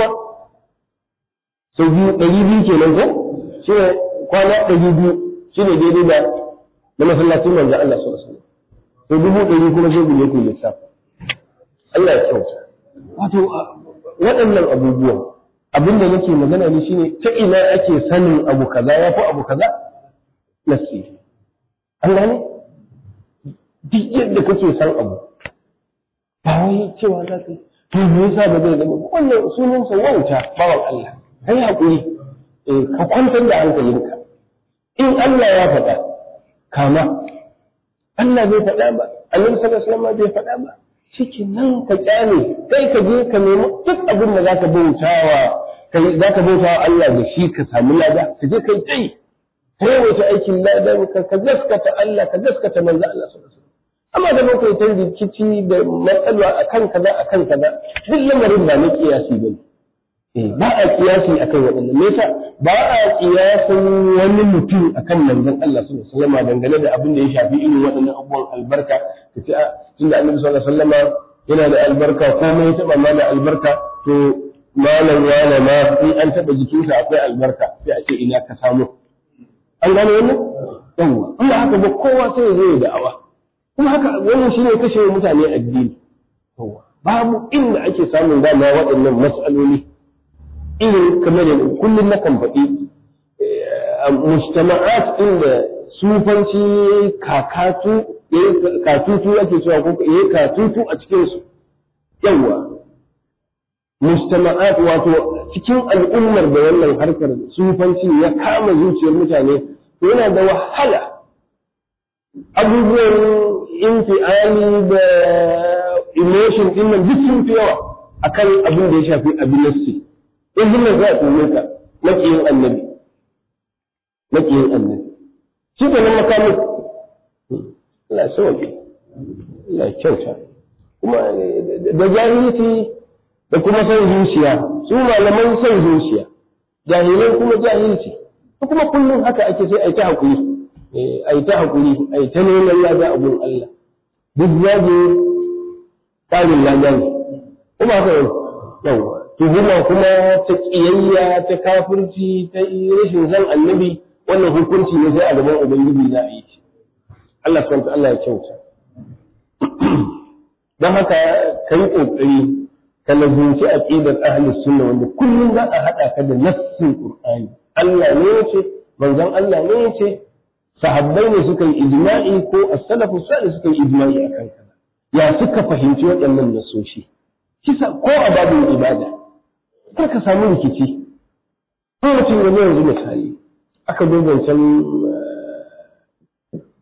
Speaker 2: sau biyu ɗari biyu kenan ko shi ne kwana ɗari biyu shi ne daidai da na masallacin manzo Allah sallallahu alaihi wasallam to dubu ɗari kuma sai guje ku lissafi Allah ya kyauta wato waɗannan abubuwan abinda nake magana ne shine ta ina ake sanin abu kaza ya fi abu kaza nasi Allah ne duk yadda kake san abu ba wai cewa za ka to me yasa ba zai zama wannan sunansa wauta bawan Allah kai hakuri ka kwantar da hankalinka in Allah ya faɗa kama Allah bai faɗa ba Annabi sallallahu alaihi wasallam bai faɗa ba ciki nan ka kyale kai ka je ka nemi duk abin da zaka bautawa kai zaka bautawa Allah da shi ka samu lada ka je kai tai kai wace aikin lada ka ka gaskata Allah ka gaskata manzo Allah sallallahu alaihi wasallam amma da mun kai ta rikici da matsala akan kaza akan kaza duk lamarin ba na kiyasi bane ba a kiyasi akan waɗannan me yasa ba a kiyasin wani mutum akan manzon Allah sallallahu alaihi wasallam dangane da abin da ya shafi irin waɗannan abubuwan albarka ka ce tunda Annabi sallallahu alaihi wasallam yana da albarka komai ya taba mana albarka to malam yana ma in an taba jikinsa akwai albarka sai a ce ina ka samu an gane wannan yawa amma haka ba kowa sai ya zo ya da'awa kuma haka wannan shine kashe mutane addini yawa babu inda ake samun dama waɗannan mas'aloli irin kamar da kullum na kan faɗi mujtama'at inda sufanci kakatu katutu ake cewa ko yayi katutu a cikin su yawa mujtama'at wato cikin al'ummar da wannan harkar sufanci ya kama zuciyar mutane yana da wahala abubuwan infiali da emotion din nan duk sun fi yawa akan abin da ya shafi abin nassi in himma za a tsoye ka makiyin annabi makiyin annabi shi ke nan makamin Allah sauke Allah kyauta kuma da jahilci da kuma son zuciya su malaman son zuciya jahilai kuma jahilci ko kuma kullum haka ake sai a yi ta hakuri a yi ta hakuri a yi ta neman lada abun Allah duk zage tsarin lada ne kuma haka yau yawa tuhuma kuma ta ƙiyayya ta kafirci ta rashin zan annabi wannan hukunci ne sai a gaban ubangiji za a yi shi Allah subhanahu Allah ya kyauta don haka kai kokari ka lazunci aqidar ahli sunna wanda kullum za a hada ka da nassin qur'ani Allah ne yace manzon Allah ne yace sahabbai ne suka yi ijma'i ko as-salafu salih suka yi ijma'i akan kaza ya suka fahimci waɗannan nasoshi kisa ko a babin ibada kar ka samu rikici ko mutum ne yanzu misali aka zo zancen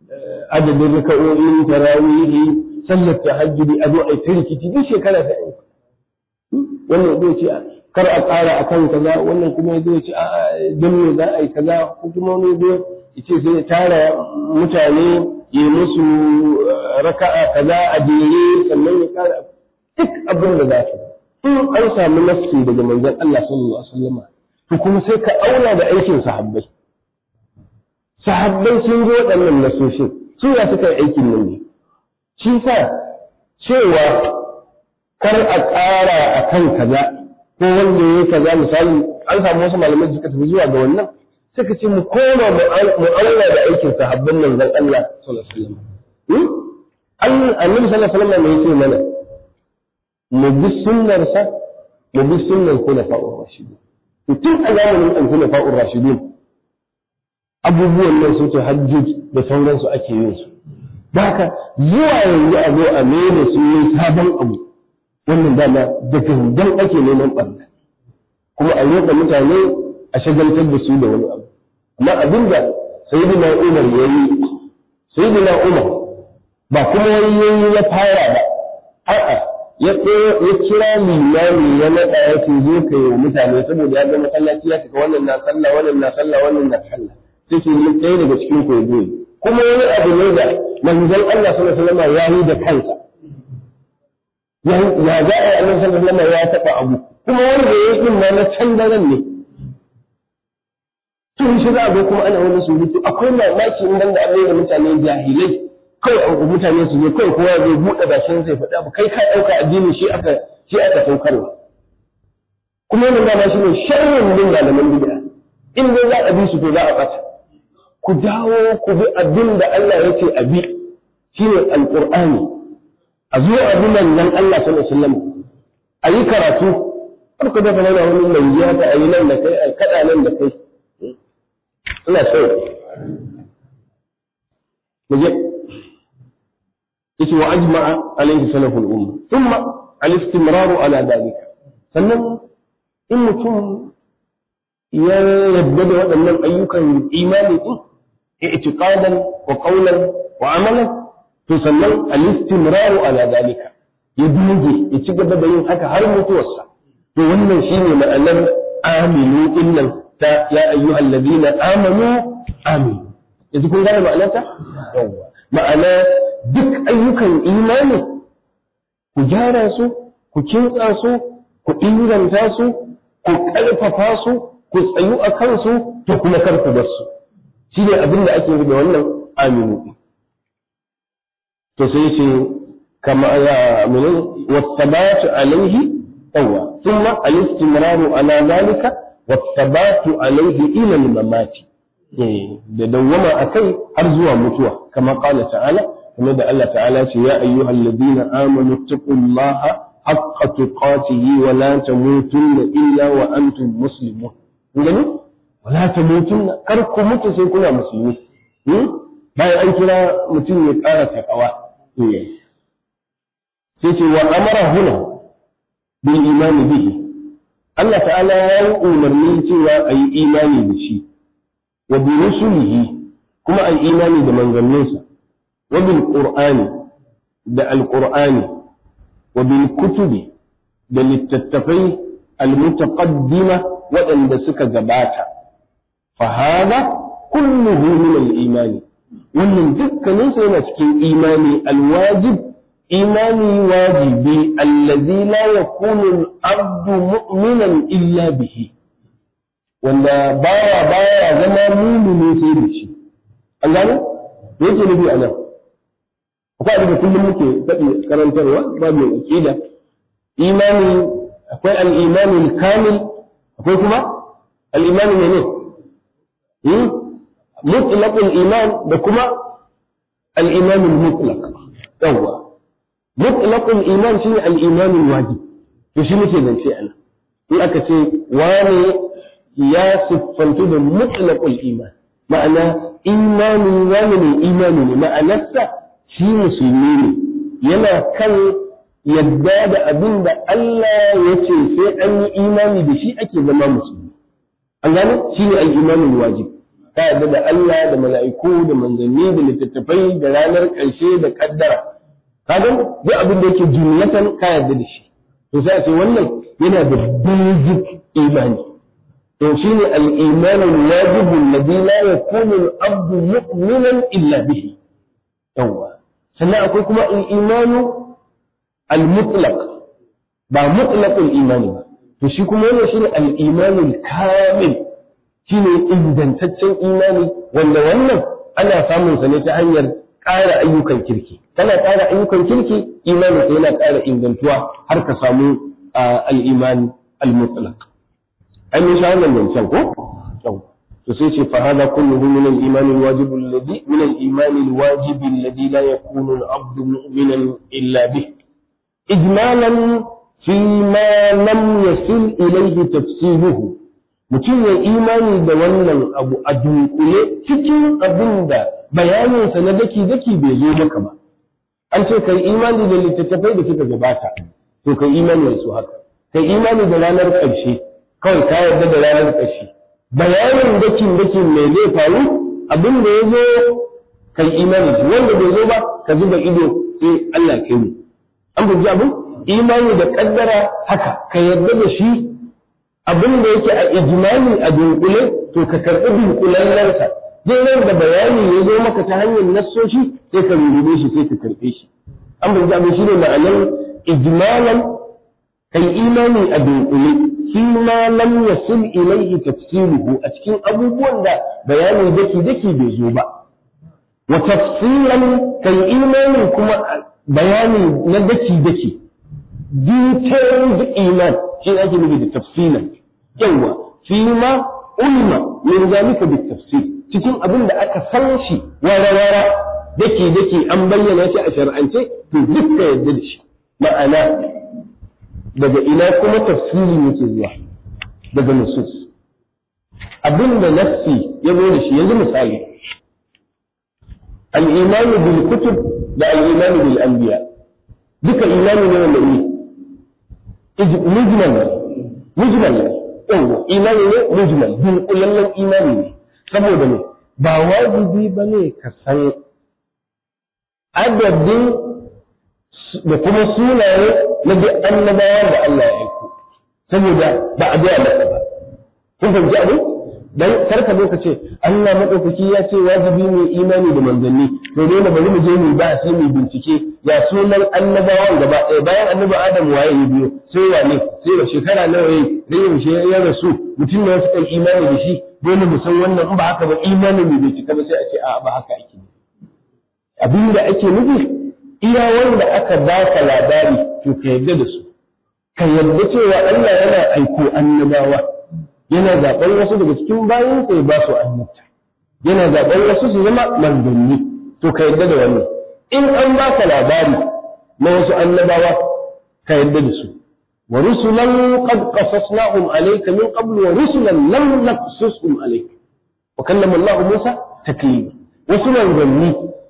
Speaker 2: adadin raka'o'in tarawihi sallar tahajjudi a zo a yi rikici duk shekara ta yi wannan zai ce kar a ƙara a kan kaza wannan kuma zai ce a don me za a yi kaza ko kuma wani zai ce sai tara mutane ya musu raka'a kaza a jere sannan ya ƙara duk abin da za su in an samu nafsi daga manzon Allah sallallahu alaihi wasallam to kuma sai ka auna da aikin sahabbai sahabbai sun zo waɗannan nasoshin su ya suka yi aikin nan ne shi sa cewa kar a ƙara a kan kaza ko wanda ya yi kaza misali an samu wasu malamai suka tafi zuwa ga wannan suka ce mu koma mu auna da aikin sahabban nan zan Allah sallallahu alaihi wasallam annabi sallallahu alaihi wasallam ne yake mana mu bi sunnarsa mu bi sunnar khulafa'ur rashidin tun a zamanin an khulafa'ur rashidin abubuwan nan su hajjuj da sauransu ake yin su haka zuwa yanzu a zo a mene su yi sabon abu wannan dama da gangan ake neman ɓarna kuma a roƙa mutane a shagaltar da su da wani abu amma abinda sayyidina umar ya yi sayyidina umar ba kuma wani yayi ya fara ba a'a ya ya kira limami ya naɗa ya ce zo ka yi wa mutane saboda ya ga masallaci ya cika wannan na sallah wannan na sallah wannan na sallah sai ke yi ɗaya daga cikin ku ya kuma wani abu ne da manzon Allah sallallahu alaihi wasallam ya yi da kansa ya za a yi annabi sallallahu alaihi wasallam ya taɓa abu kuma wanda ya yi ma na can daren ne tun shi za a zo kuma ana wani surutu akwai mamaki in banda abin da mutane jahilai kawai mutane su zo kawai kowa zai buɗe bashin sai faɗa abu kai ka ɗauka addini shi aka shi aka saukarwa kuma wannan dama shi ne sharrin bin malaman bid'a in dai za a bi su to za a ɓata ku dawo ku bi abin da Allah ya ce a bi shine alqur'ani a zo a bi nan Allah sallallahu alaihi wasallam a yi karatu har ku dafa nuna wani langiya ta a yi nan da kai a kaɗa nan da kai ina so mu je yace wa ajma'a alaihi salaful umma thumma al-istimrar ala dalika sannan in mutum ya yadda da waɗannan ayyukan imani din i'tiqadan wa qawlan wa amalan to sannan al-istimrar ala dalika ya doge ya ci gaba da yin haka har mutuwarsa to wannan shine ma'anar aminu illan ta ya ayyuhal ladina amanu aminu yanzu kun gane ma'anarta yawwa ma'ana duk ayyukan imani ku gyara su ku kintsa su ku inganta su ku ƙarfafa su ku tsayu a kansu to kuma kar ku bar su shi ne abin da ake da wannan aminu to sai ce kama ya mene wasabatu alaihi yawa thumma al-istimraru ala zalika wasabatu alaihi ila al-mamati da dawwama akai har zuwa mutuwa kama qala ta'ala kuma da Allah ta'ala ce ya ayyuhal ladina amanu taqullaha haqqa tuqatihi wa la tamutunna illa wa antum muslimun gani wa la tamutunna kar ku mutu sai kuna musulmi bayan an kira mutum ya ƙara takawa sai ce wa amara huna bil imani bihi Allah ta'ala ya yi umarni cewa a yi imani da shi wa bi rusulihi kuma a yi imani da manzanninsa wa bil qur'ani da alqur'ani wa bil kutubi da littattafai almutaqaddima waɗanda suka gabata fa hada kulluhu min al-imani wannan dukkanin sa yana cikin imani alwajib imani wajibi allazi la yakunu al-abdu mu'minan illa bihi wanda baya baya zama mumini sai da shi an gane me yake nufi a nan akwai abin da kullum muke faɗi karantarwa babu aqida imani akwai al-imani al-kamil akwai kuma al-imani ne ne mutlaqul iman da kuma al-iman al-mutlaq yawa mutlaqul iman shine al-iman al-wajib to shi muke zance ana in aka ce wani ya siffantu da mutlaqul iman ma'ana imani wani ne imani ne ma'anarsa shi musulmi ne yana kan yadda da abin da Allah ya ce sai an yi imani da shi ake zama musulmi an gane shi ne al-imanul wajib ka yarda da Allah da mala'iku da manzanni da littattafai da ranar ƙarshe da kaddara kaga duk abin da yake jumlatan ka yarda da shi to sai a ce wannan yana da basic imani to shine al-iman al-wajib alladhi la yakunu al-abdu mu'minan illa bihi yawa sannan akwai kuma al-imanu al-mutlaq ba mutlaqul imani ba to shi kuma wannan shine al-imanu al-kamil shine ingantaccen imani wanda wannan ana samun sa ne ta hanyar ƙara ayyukan kirki kana ƙara ayyukan kirki imani sai yana ƙara ingantuwa har ka samu al-iman al-mutlaq an yi sha wannan zancen ko to sai ce fa hada kulluhu min al-iman al-wajib alladhi min al-iman al-wajib alladhi la yakunu al-abdu mu'minan illa bih ijmalan fi ma lam yasil ilayhi tafsiluhu mutum ya imani da wannan abu a dunkule cikin abin da bayaninsa na daki-daki bai zo maka ba an ce kai imani da littattafai da suka gabata to kai imani da su haka kai imani da ranar ƙarshe kawai ka yarda da ranar ƙarshe bayanin dakin dakin mai zai faru abin da ya zo kai imani shi wanda bai zo ba ka zuba ido sai Allah kai mu an fahimci abin imani da kaddara haka ka yarda da shi abin da yake a ijmali a dunkule to ka karɓi dunkulallensa duk nan da bayani ya zo maka ta hanyar nassoshi sai ka rurrube shi sai ka karɓe shi an bai zaɓe shi ne ma'anar ijmalan kai imani a dunkule shi ma lam yasil ilaihi tafsiruhu a cikin abubuwan da bayanin daki daki bai zo ba wa tafsilan kai imani kuma bayani na daki daki detailed iman shi ake nufi da tafsilan yawa fi ma ulma min zalika bi tafsir cikin abin da aka san shi wara-wara dake dake an bayyana shi a shar'ance to duk ka yadda da shi ma'ana daga ina kuma tafsiri yake zuwa daga nusus abin da nafsi ya zo da shi yanzu misali al-iman bil kutub da al-iman bil anbiya duka imani ne wanda ne mujmal mujmal ne yawa imani ne mujmal dunkulallen imani ne saboda ne ba wajibi ba ne ka san adadin da kuma sunaye na duk annabawa da Allah ya aiko saboda ba a gaya maka ba kun fahimci abin dan karka zo ka ce Allah madaukaki ya ce wajibi ne imani da manzanni to dole bari mu je mu ba sai mu bincike ya sunan annabawan gaba ɗaya bayan annabi Adam waye ya biyo sai wane sai da shekara nawa yayi da yaushe ya rasu mutum ne suka imani da shi dole mu san wannan in ba haka ba imanin mu bai cika ba sai a ce a ba haka ake abin da ake nufi iya wanda aka baka labari to ka yarda da su ka yarda cewa Allah yana aiko annabawa yana zaɓar wasu daga cikin bayan sai ba su annabta yana zaɓar wasu su zama manzanni to ka yarda da wannan in an baka labari na wasu annabawa ka yarda da su wa rusulan qad qasasnahum alayka min qabl wa rusulan lam naqsusum alayka wa kallama Allah Musa taklima wasu manzanni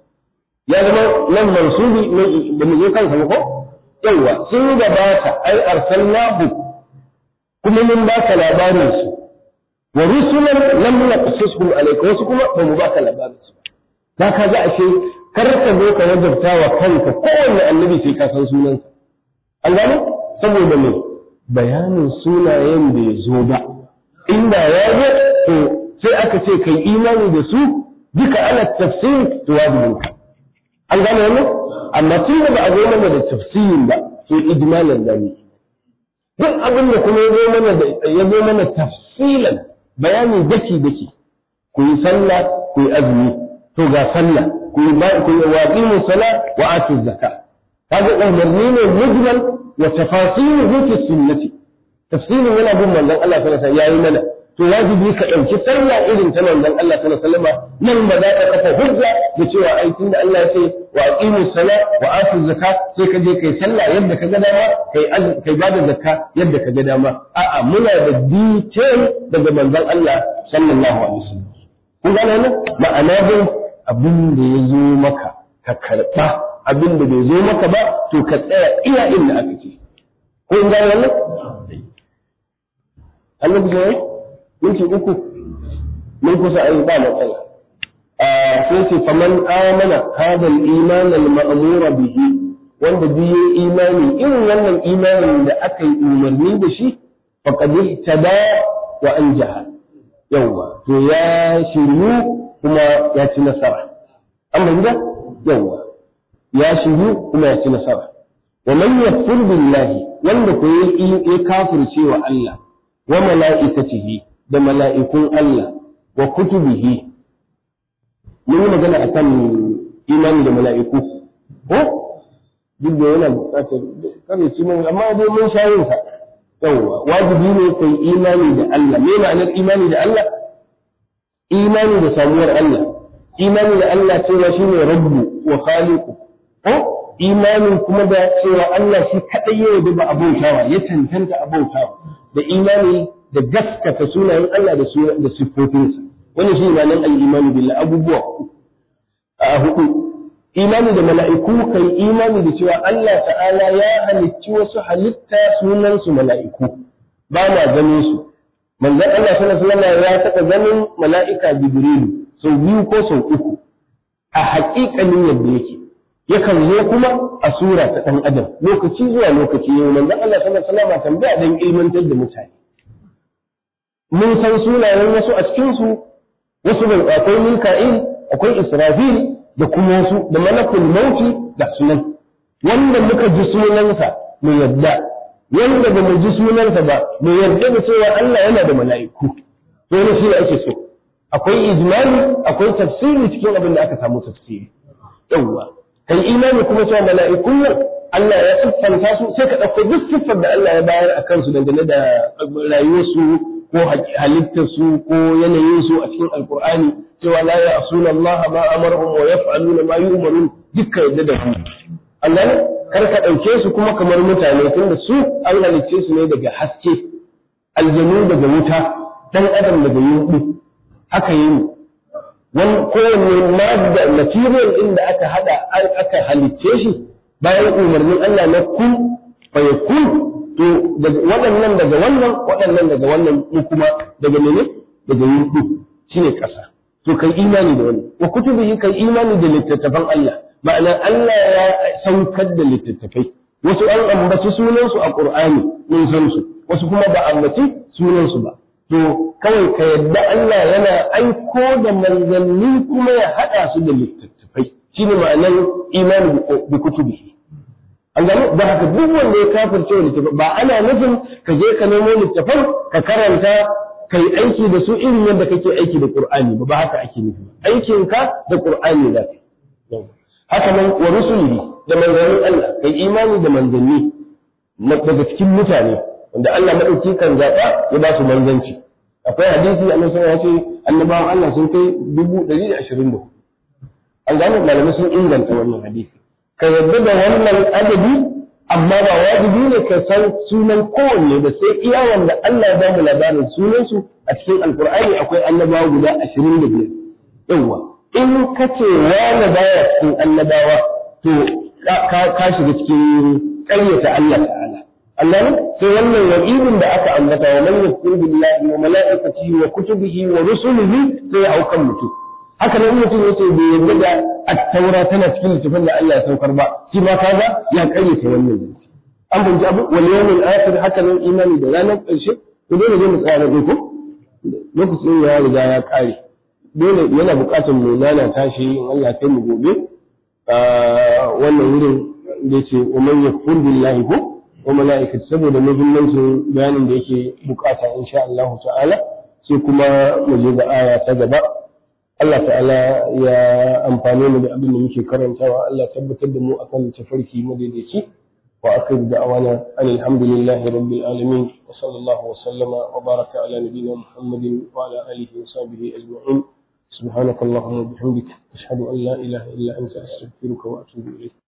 Speaker 2: ya zama nan mansubi da mu zo kansa ko yawa sun gabata ai arsalnahu kuma mun baka labarin su wa rusulan lam naqsusum alayka wasu kuma ba mu baka labarin su ba ka ga ashe kar ka zo ka wajabta wa kanka kowanne annabi sai ka san sunansa an gane saboda me bayanin sunayen da ya zo ba inda ya zo to sai aka ce kai imani da su duka ana tafsir to wajibin ka an gane wannan amma tun da ba a zo mana da tafsirin ba to ijmalan da ne duk abin da kuma ya zo mana da ya zo mana tafsilan bayani daki daki ku yi sallah ku yi azumi to ga sallah ku yi ba ku yi waqimu sala wa atu zakka kaga umarni ne mujmal wa tafasiluhu fi sunnati tafsirin yana bin manzon Allah sallallahu alaihi wasallam yayi mana to wajibi ka ɗauki sallah irin ta manzon Allah sallallahu alaihi wasallam nan ba za ka kafa hujja da cewa ai tunda Allah ya ce wa aqimu salat wa atu zakat sai ka je kai sallah yadda ka ga dama kai kai bada zakka yadda ka ga dama a'a muna da detail daga manzon Allah sallallahu alaihi wasallam kun gane ne ma'ana dai abin da ya zo maka ka karba abin da bai zo maka ba to ka tsaya iya inda aka ce ko in gane wannan Allah ya minti uku mun kusa ai ba matsala sai ce faman amana hadha al-iman al-ma'mura bihi wanda bi imani irin wannan imanin da aka yi umarni da shi faqad ihtada wa anjaha yawa to ya shiryu kuma ya ci nasara amma gida yawa ya shiryu kuma ya ci nasara wa man yakfur billahi wanda ko ya kafirce wa Allah wa mala'ikatihi da mala'ikun Allah wa kutubihi mun yi magana akan imani da mala'iku ko duk da yana bukatar kare ci mun amma dai mun sha yin sa yawa wajibi ne kai imani da Allah me ma'anar imani da Allah imani da samuwar Allah imani da Allah cewa shine rabbu wa khaliqu ko imanin kuma da cewa Allah shi kadai ya yarda ba abautawa ya tantanta abautawa da imani da gaskata sunayen Allah da da sifofinsa wannan shi ma'anar al-imani billah abubuwa a hudu imani da mala'iku kai imani da cewa Allah ta'ala ya halicci wasu halitta sunan su mala'iku ba na ganin su manzon Allah sallallahu alaihi wasallam ya taɓa ganin mala'ika Jibrilu sau biyu ko sau uku a haƙiƙanin yadda yake yakan zo kuma a sura ta ɗan adam lokaci zuwa lokaci yau manzon Allah sallallahu alaihi wasallam tambaya dan ilmantar da mutane mun san sunayen wasu a cikin su wasu bai akwai Mika'il akwai Israfil da kuma wasu da malakul mauti da sunan wanda muka ji sunansa mu yadda wanda ba mu ji sunansa ba mu yarda da cewa Allah yana da mala'iku to ne shi ake so akwai ijmali akwai tafsiri cikin abin da aka samu tafsiri yawwa kai imani kuma cewa mala'ikun nan Allah ya siffanta su sai ka ɗauko duk siffar da Allah ya bayar a kansu dangane da rayuwarsu ko halittarsu ko yanayinsu a cikin alkur'ani cewa la ya asuna Allah ma amarhum wa yaf'aluna ma yu'marun dukkan yadda da su Allah kar ka ɗauke su kuma kamar mutane tunda su an halicce su ne daga haske aljanu daga wuta dan adam daga yunɓu haka yi mu wani kowanne madda material ɗin da aka hada aka halicce shi bayan umarnin Allah na kun fa yakun to waɗannan daga wannan waɗannan daga wannan mu kuma daga mene daga yunɓu shine ƙasa to kai imani da wannan wa kutubihi kai imani da littattafan Allah ma'ana Allah ya saukar da littattafai wasu an ambaci sunansu a Qur'ani mun san su wasu kuma ba ambaci sunansu ba to kawai ka yadda Allah yana aiko da manzanni kuma ya haɗa su da littattafai shine ma'anar imani bi kutubihi an gano da haka duk wanda ya kafirce littattafai ba ana nufin ka je ka nemo littattafan ka karanta ka yi aiki da su irin yadda kake aiki da Qur'ani ba ba haka ake nufi aikinka da Qur'ani za ka haka nan wa rusulihi da manzannin Allah kai imani da manzanni daga cikin mutane wanda Allah madauki kan zaɓa ya ba su manzanci akwai hadisi annabi sallallahu ya ce annabawan Allah sun kai dubu ɗari da ashirin da an gane malamai sun inganta wannan hadisi ka yarda da wannan adadi amma ba wajibi ne ka san sunan kowanne da sai iya wanda Allah ya ba mu labarin sunansu a cikin alkur'ani akwai annabawa guda ashirin da biyar yawwa in ka ce wani baya cikin annabawa to ka shiga cikin ƙaryata Allah ta'ala Allah ne sai wannan wa'idin da aka ambata wa man yakfur billahi wa malaikatihi wa kutubihi wa rusulihi sai ya aukan mutum haka nan mutum yace bai yarda da at-taura tana cikin littafin da Allah ya saukar ba shi ma kaga ya ƙaryata wannan zance an bunji abu wal yawmil akhir haka nan imani da ranar ƙarshe to dole ne mu tsaya da ko lokacin ya riga ya ƙare dole yana buƙatar mu nana tashi in Allah kai mu gobe wannan wurin da yake wa man yakfur billahi ko wa malaikati saboda muhimmancin bayanin da yake bukata insha Allah ta'ala sai kuma mu je ga aya ta gaba Allah ta'ala ya amfane mu da abin da muke karantawa Allah tabbatar da mu akan tafarki madaidaici wa akhir da'wana alhamdulillahi rabbil alamin wa sallallahu wa sallama wa baraka ala nabiyyina muhammadin wa ala alihi wa sahbihi ajma'in سبحانك اللهم وبحمدك أشهد أن لا إله إلا أنت أستغفرك وأتوب إليك